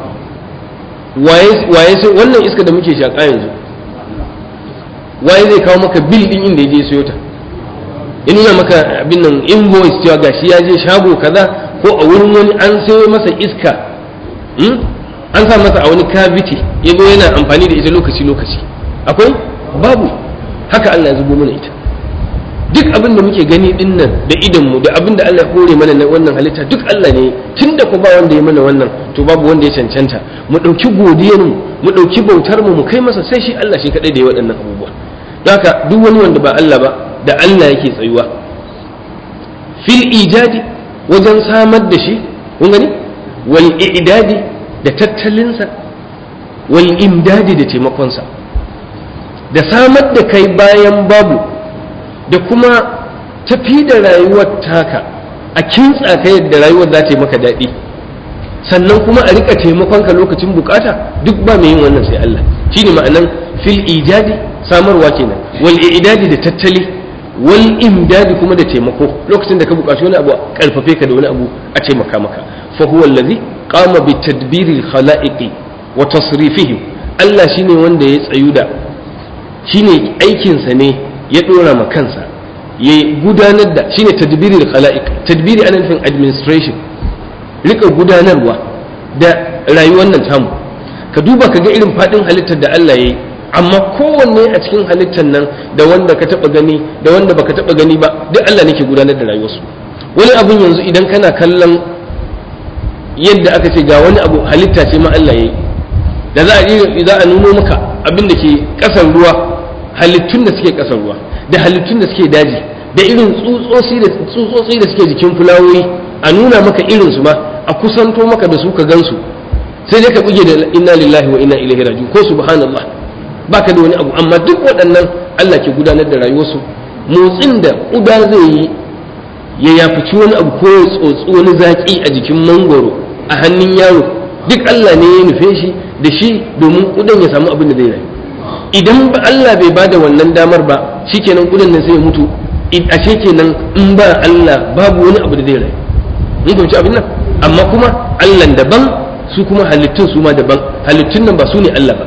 waye sai wannan iska da muke shaƙa yanzu waye zai kawo maka bil din inda ya je sayo ta in nuna maka abin nan invoice cewa gashi ya je shago kaza ko a wurin wani an sayo masa iska an sa masa a wani cavity ya zo yana amfani da ita lokaci lokaci akwai babu haka Allah ya zubo mana ita duk abin da muke gani din nan da idonmu da abin da Allah ya kore mana na wannan halitta duk Allah ne tun da ku ba wanda ya mana wannan to babu wanda ya cancanta mu ɗauki godiyar mu mu ɗauki bautar mu mu kai masa sai shi Allah shi kaɗai da ya waɗannan abubuwa don haka duk wani wanda ba Allah ba da Allah yake tsayuwa fil ijadi wajen samar da shi kun gani wal i'dadi da tattalinsa wal imdadi da taimakonsa da samar da kai bayan babu da kuma tafi da rayuwar taka a kintsa ka yadda rayuwar za ta yi maka daɗi sannan kuma a rika taimakon ka lokacin bukata duk ba mai yin wannan sai Allah shine ma'anan fil ijadi samarwa kenan wal i'dadi da tattali wal imdadi kuma da taimako lokacin da ka buƙaci wani abu karfafe ka da wani abu a taimaka maka fa huwa allazi qama bi tadbiri al khalaiqi wa tasrifihim Allah shine wanda ya tsayu da shine aikin sa ne ya dora ma kansa ya gudanar da shine tadbiri al khalaiq tadbiri ana nufin administration rika gudanarwa da rayuwar nan tamu ka duba ka ga irin fadin halittar da Allah ya yi amma kowanne a cikin halittar nan da wanda ka taba gani da wanda baka taba gani ba duk Allah ne ke gudanar da rayuwarsu wani abun yanzu idan kana kallon yadda aka ce ga wani abu halitta ce ma Allah yayi da za a za a nuno maka abin da ke kasan ruwa halittun da suke kasan ruwa da halittun da suke daji da irin tsutsotsi da tsutsotsi da suke jikin fulawoyi a nuna maka irin su ma a kusanto maka da su ka gansu sai dai ka buge da inna lillahi wa inna ilaihi raji'un ko subhanallah baka da wani abu amma duk waɗannan Allah ke gudanar da rayuwarsu motsin da ƙuda zai yi ya yafici wani abu ko ya tsotsi wani zaƙi a jikin mangoro a hannun yaro duk Allah ne ya nufe shi da shi domin ƙudan ya samu abin da zai rayu idan ba Allah bai ba da wannan damar ba shikenan ƙudan nan sai ya mutu ashe kenan in ba Allah babu wani abu da zai rayu mun fahimci abin nan amma kuma Allah daban su kuma halittun su ma daban halittun nan ba su ne Allah ba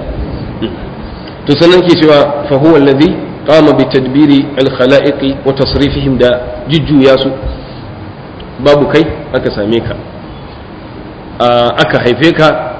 to sannan ke cewa fa huwa alladhi qama bi tadbiri al khalaiqi wa tasrifihim da jujjuya su babu kai aka same ka aka haife ka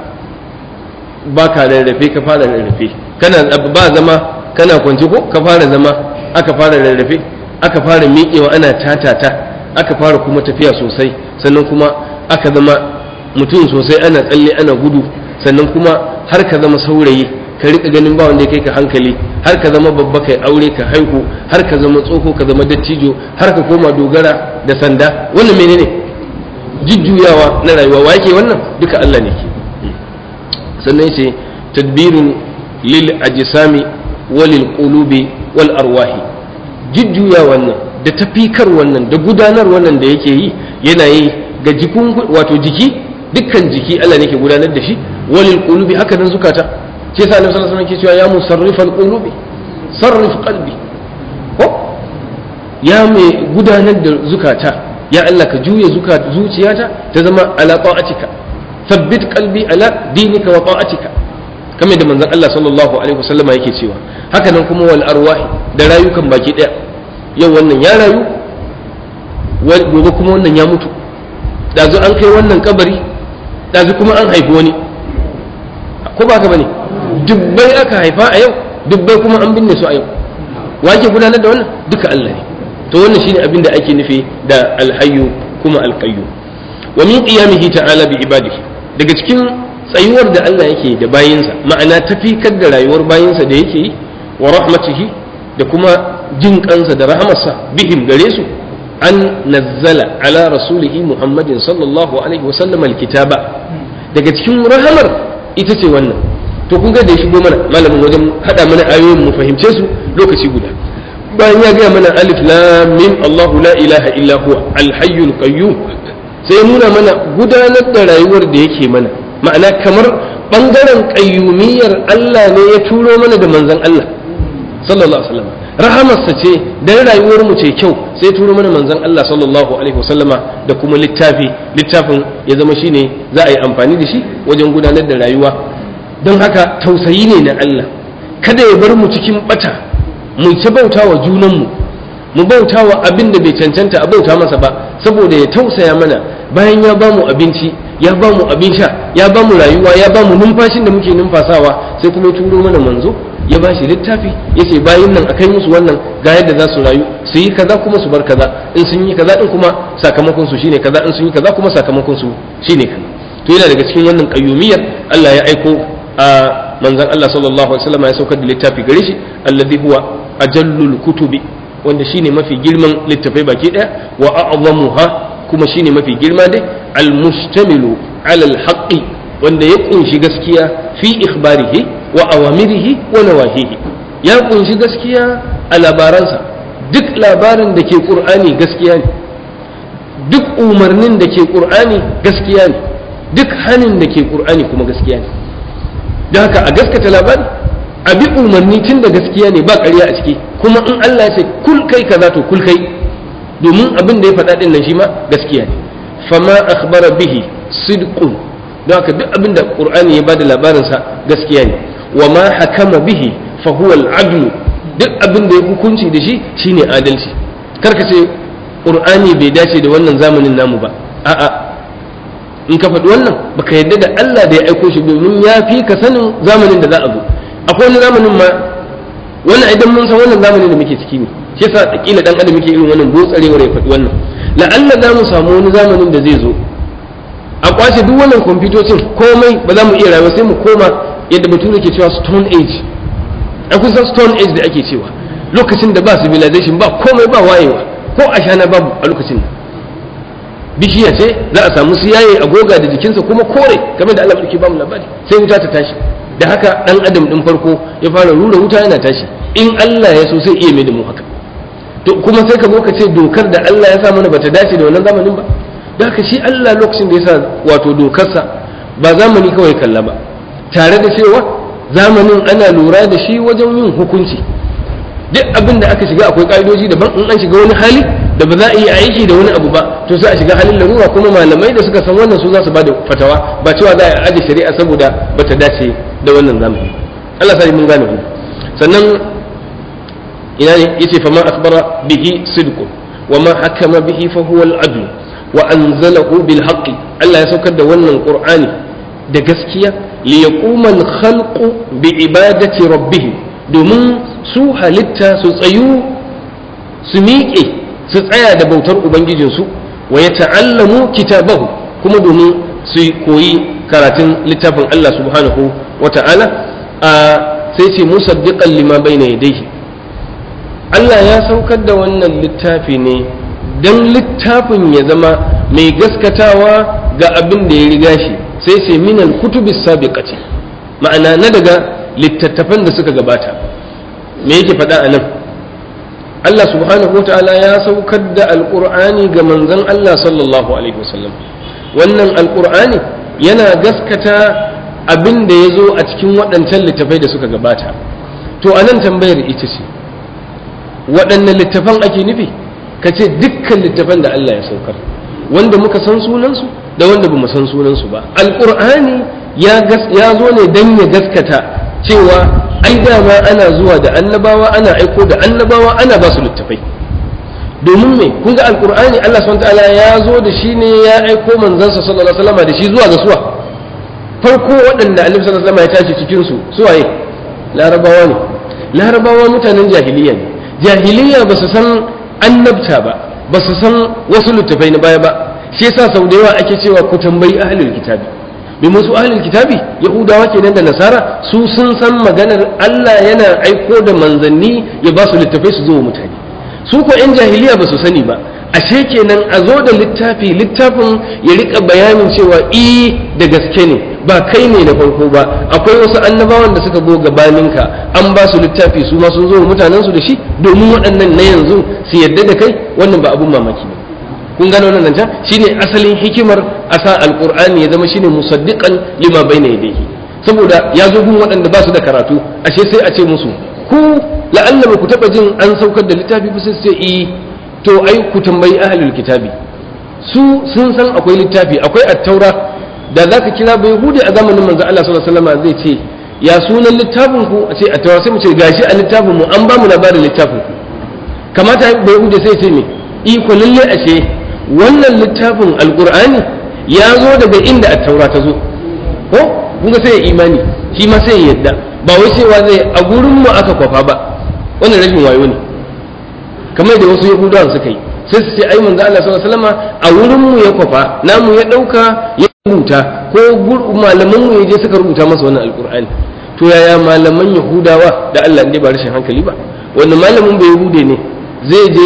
baka rarrafe ka fara rarrafe kana ba zama kana kwance ko ka fara zama aka fara rarrafe aka fara miƙewa ana tatata aka fara kuma tafiya sosai sannan kuma aka zama mutum sosai ana tsalle ana gudu sannan kuma har ka zama saurayi ka rika ganin ba wanda ya kai ka hankali har ka zama babba kai aure ka haihu har ka zama tsoho ka zama dattijo har ka koma dogara da sanda wannan menene jujjuyawa na rayuwa wa yake wannan duka Allah ne ke sannan yace tadbirin lil ajsami walil qulubi wal arwahi jujjuya wannan da tafikar wannan da gudanar wannan da yake yi yana yi ga jikun wato jiki dukkan jiki Allah ne ke gudanar da shi walil qulubi haka nan zukata ce sa annabi sallallahu alaihi wasallam ke cewa ya musarrifal qulubi sarrif qalbi ko ya mai gudanar da zukata ya Allah ka juya zuciyata ta zama ala ta'atika thabbit qalbi ala dinika wa ta'atika kamar da manzon Allah sallallahu alaihi wasallam yake cewa haka nan kuma wal arwahi da rayukan baki daya yau wannan ya rayu gobe kuma wannan ya mutu dazu an kai wannan kabari dazu kuma an haifi wani ko ba ka bane dubbai aka haifa a yau dubbai kuma an binne su a yau wake gudanar da wannan duka Allah ne to wannan shine abin da ake nufi da alhayyu kuma alqayyu wa min qiyamihi ta'ala bi ibadihi daga cikin tsayuwar da Allah yake da bayinsa ma'ana tafikar da rayuwar bayinsa da yake yi wa rahmatihi da kuma jin kansa da rahamarsa bihim gare su an nazzala ala rasulihi muhammadin sallallahu alaihi wa sallam alkitaba daga cikin rahamar ita ce wannan to kun ga da ya shigo mana malamin wajen hada mana ayoyin mu fahimce su lokaci guda bayan ya gaya mana alif lam mim Allahu la ilaha illa huwa al-hayyul qayyum sai nuna mana gudanar da rayuwar da yake mana ma'ana kamar bangaren qayyumiyyar Allah ne ya turo mana da manzon Allah sallallahu alaihi wasallam rahamarsa ce dan rayuwar mu ce kyau sai turo mana manzon Allah sallallahu alaihi wasallama da kuma littafi littafin ya zama shine za a yi amfani da shi wajen gudanar da rayuwa don haka tausayi ne na Allah kada ya bar mu cikin bata mu ta bauta wa junanmu mu bauta wa abin da bai cancanta a bauta masa ba saboda ya tausaya mana bayan ya ba mu abinci ya ba mu abin sha ya ba mu rayuwa ya ba mu numfashin da muke numfasawa sai kuma ya turo mana manzo ya ba shi littafi ya ce bayan nan a kai musu wannan ga yadda za su rayu su yi kaza kuma su bar kaza in sun yi kaza din kuma sakamakon su shine kaza in sun yi kaza kuma sakamakon su shine kaza to yana daga cikin wannan qayyumiyyar Allah ya aiko a manzon Allah sallallahu alaihi wasallam ya saukar da littafi gare shi alladhi huwa ajallul kutubi wanda shine mafi girman littafai baki daya wa a'zamuha kuma shine mafi girma dai almustamilu ala alhaqi wanda ya kunshi gaskiya fi ikhbarihi wa awamirihi wa nawahihi ya kunshi gaskiya a labaransa duk labarin da ke qur'ani gaskiya ne duk umarnin da ke qur'ani gaskiya ne duk hanin da ke qur'ani kuma gaskiya ne don haka a gaskata labari a bi umarni tun da gaskiya ne ba ƙarya a ciki kuma in Allah ya ce kul kai kaza to kul kai domin abin da ya faɗa ɗin nan shi ma gaskiya ne fama akhbara bihi sidqun don haka duk abin da qur'ani ya bada labarin sa gaskiya ne wa ma hakama bihi fa huwa al-adl duk abin da ya hukunci da shi shine adalci karka ce qur'ani bai dace da wannan zamanin namu ba a'a in ka faɗi wannan baka yadda da Allah da ya aiko shi domin ya fi ka sanin zamanin da za a zo akwai wani zamanin ma wannan idan mun san wannan zamanin da muke ciki ne shi yasa kila dan adam muke irin wannan botsarewar ya faɗi wannan la'alla za mu samu wani zamanin da zai zo a kwace duk wannan kwamfutocin komai ba za mu iya rayuwa sai mu koma yadda bature ke cewa stone age a kusan stone age da ake cewa lokacin da ba civilization ba komai ba wayewa ko ashana babu a lokacin nan bishiya ce za a samu siyaye a goga da jikinsa kuma kore game da Allah ke ba mu labari sai wuta ta tashi da haka dan adam din farko ya fara rura wuta yana tashi in Allah ya so sai iya mai da mu haka to kuma sai ka zo ka ce dokar da Allah ya sa mana bata dace da wannan zamanin ba da haka shi Allah lokacin da ya sa wato dokarsa ba zamani kawai kalla ba tare da cewa zamanin ana lura da shi wajen yin hukunci duk abin da aka shiga akwai ka'idoji daban in an shiga wani hali da ba za a yi aiki da wani abu ba to sai a shiga halin larura kuma malamai da suka san wannan su za su bada fatawa ba cewa za a aje shari'a saboda bata dace da wannan zamani Allah sai mun gane sannan ina ne yace fa ma akhbara bihi sidqu wa ma hakama bihi fa huwa al-adl wa anzalahu bil haqqi Allah ya saukar da wannan qur'ani da gaskiya li yaquma al-khalqu bi ibadati rabbih domin su halitta su tsayu su miƙe su tsaya da bautar ubangijinsu wa ya ta'allamu kitabahu kuma domin su koyi karatun littafin Allah subhanahu wa ta'ala a sai ce musaddiqan lima bayna yadayhi Allah ya saukar da wannan littafi ne dan littafin ya zama mai gaskatawa ga abin da ya riga shi sai ce minal kutubis sabiqati ma'ana na daga littattafan da suka gabata me yake faɗa a nan Allah subhanahu wa ta'ala ya saukar da alƙur'ani ga manzon Allah sallallahu alaihi wasallam wannan alƙur'ani yana gaskata abin da ya zo a cikin waɗancan littafai da suka gabata to a nan tambayar ita ce waɗanne littafan ake nufi ka ce dukkan littafan da Allah ya saukar wanda muka san sunansu da wanda ba mu san sunansu ba alƙur'ani ya zo ne don ya gaskata cewa ai dama ana zuwa da annabawa ana aiko da annabawa ana ba su littafai domin me kun ga alkur'ani Allah subhanahu ta'ala ya zo da shi ne ya aiko manzansa sallallahu alaihi wasallam da shi zuwa ga suwa farko waɗanda annabi sallallahu alaihi wasallam ya tashi cikin su suwaye larabawa ne larabawa mutanen jahiliya ne jahiliya ba su san annabta ba ba su san wasu littafai na baya ba shi yasa sau da yawa ake cewa ku tambayi ahlul kitabi domin su ahlul kitabi yahudawa kenan da nasara su sun san maganar Allah yana aiko da manzanni ya ba su littafai su zo wa mutane su ko yan jahiliya ba su sani ba ashe kenan a zo da littafi littafin ya rika bayanin cewa i da gaske ne ba kai ne na farko ba akwai wasu annabawan da suka zo gabaninka an ba su littafi su ma sun zo wa mutanen su da shi domin waɗannan na yanzu su yadda da kai wannan ba abun mamaki ba kun gano wannan can shine asalin hikimar a sa alqur'ani ya zama shine musaddiqan lima bayna yadayhi saboda ya zo gun waɗanda ba su da karatu ashe sai a ce musu ku la'alla ba ku taba jin an saukar da littafi ba sai ce eh to ai ku tambayi ahlul kitabi su sun san akwai littafi akwai at-taura da zaka kira bai hude a zamanin manzo Allah sallallahu alaihi wasallam zai ce ya sunan littafin ku a ce at-taura sai mu ce gashi a littafin mu an ba mu labarin littafin ku kamata bai hude sai ce me iko lalle ashe wannan littafin alkur'ani ya zo daga inda a taura ta zo ko kun sai ya imani shi ma sai ya yadda ba wai cewa zai a gurin mu aka kwafa ba wannan rashin wayo ne kamar da wasu yahudawan suka yi sai su ce ai manzo Allah sallallahu alaihi wasallam a wurin mu ya kwafa namu ya dauka ya rubuta ko malaman mu je suka rubuta masa wannan alkur'ani to yaya malaman yahudawa da Allah ne ba rashin hankali ba wannan malamin bai yahude ne zai je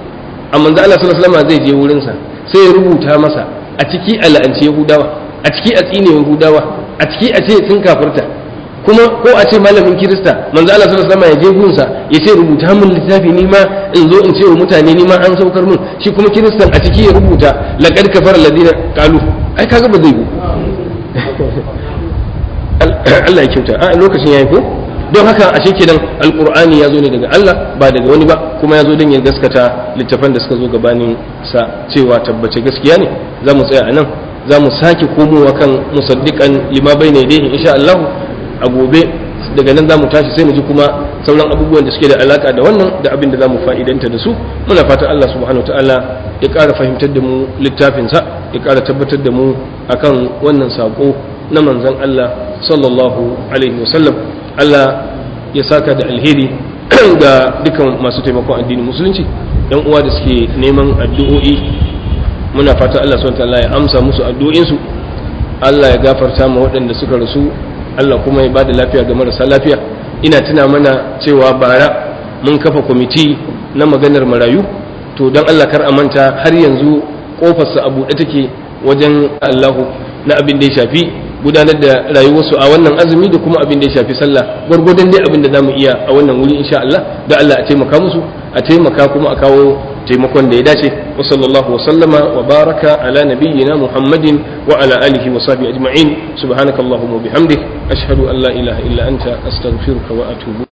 a manzo Allah sallallahu alaihi wasallam zai je wurin sa sai ya rubuta masa a ciki a la'anci Yahudawa a ciki a tsine Yahudawa a ciki a ce sun kafirta kuma ko a ce malamin Kirista manzo Allah sallallahu alaihi wasallam ya je gun sa ya ce rubuta min littafi ni ma in zo in ce wa mutane ni ma an saukar mun shi kuma Kiristan a ciki ya rubuta laqad kafara alladina qalu ai kaga ba zai yi Allah ya kyauta a lokacin yayi ko don haka ashe kenan alqur'ani ya zo ne daga Allah ba daga wani ba kuma ya zo don ya gaskata littafan da suka zo gabanin sa cewa tabbace gaskiya ne za mu tsaya a nan za mu sake komowa kan musaddiqan lima bayna yadayhi insha Allah a gobe daga nan za mu tashi sai mu ji kuma sauran abubuwan da suke da alaka da wannan da abin da za mu fa'idanta da su muna fatan Allah subhanahu ta'ala ya ƙara fahimtar da mu littafinsa ya ƙara tabbatar da mu akan wannan saƙo na manzon Allah sallallahu alaihi wasallam Allah ya saka da alheri ga dukan masu taimakon addinin musulunci yan uwa da suke neman addu'o'i muna fatan Allah subhanahu ta'ala ya amsa musu addu'o'insu Allah ya gafarta ma waɗanda suka rasu Allah kuma ya ba da lafiya ga marasa lafiya ina tuna mana cewa bara mun kafa kwamiti na maganar marayu to don Allah kar a manta har yanzu kofarsa a buɗe take wajen Allahu na abin da ya shafi gudanar da rayuwarsu a wannan azumi da kuma abin da ya shafi sallah gwargwadon dai abin da za mu iya a wannan wuri insha Allah da Allah a taimaka musu a taimaka kuma a kawo taimakon da ya dace wa sallallahu wa sallama wa baraka ala nabiyyina muhammadin wa ala alihi wa sahbihi ajma'in subhanakallahumma wa bihamdik ashhadu an la ilaha illa anta astaghfiruka wa atubu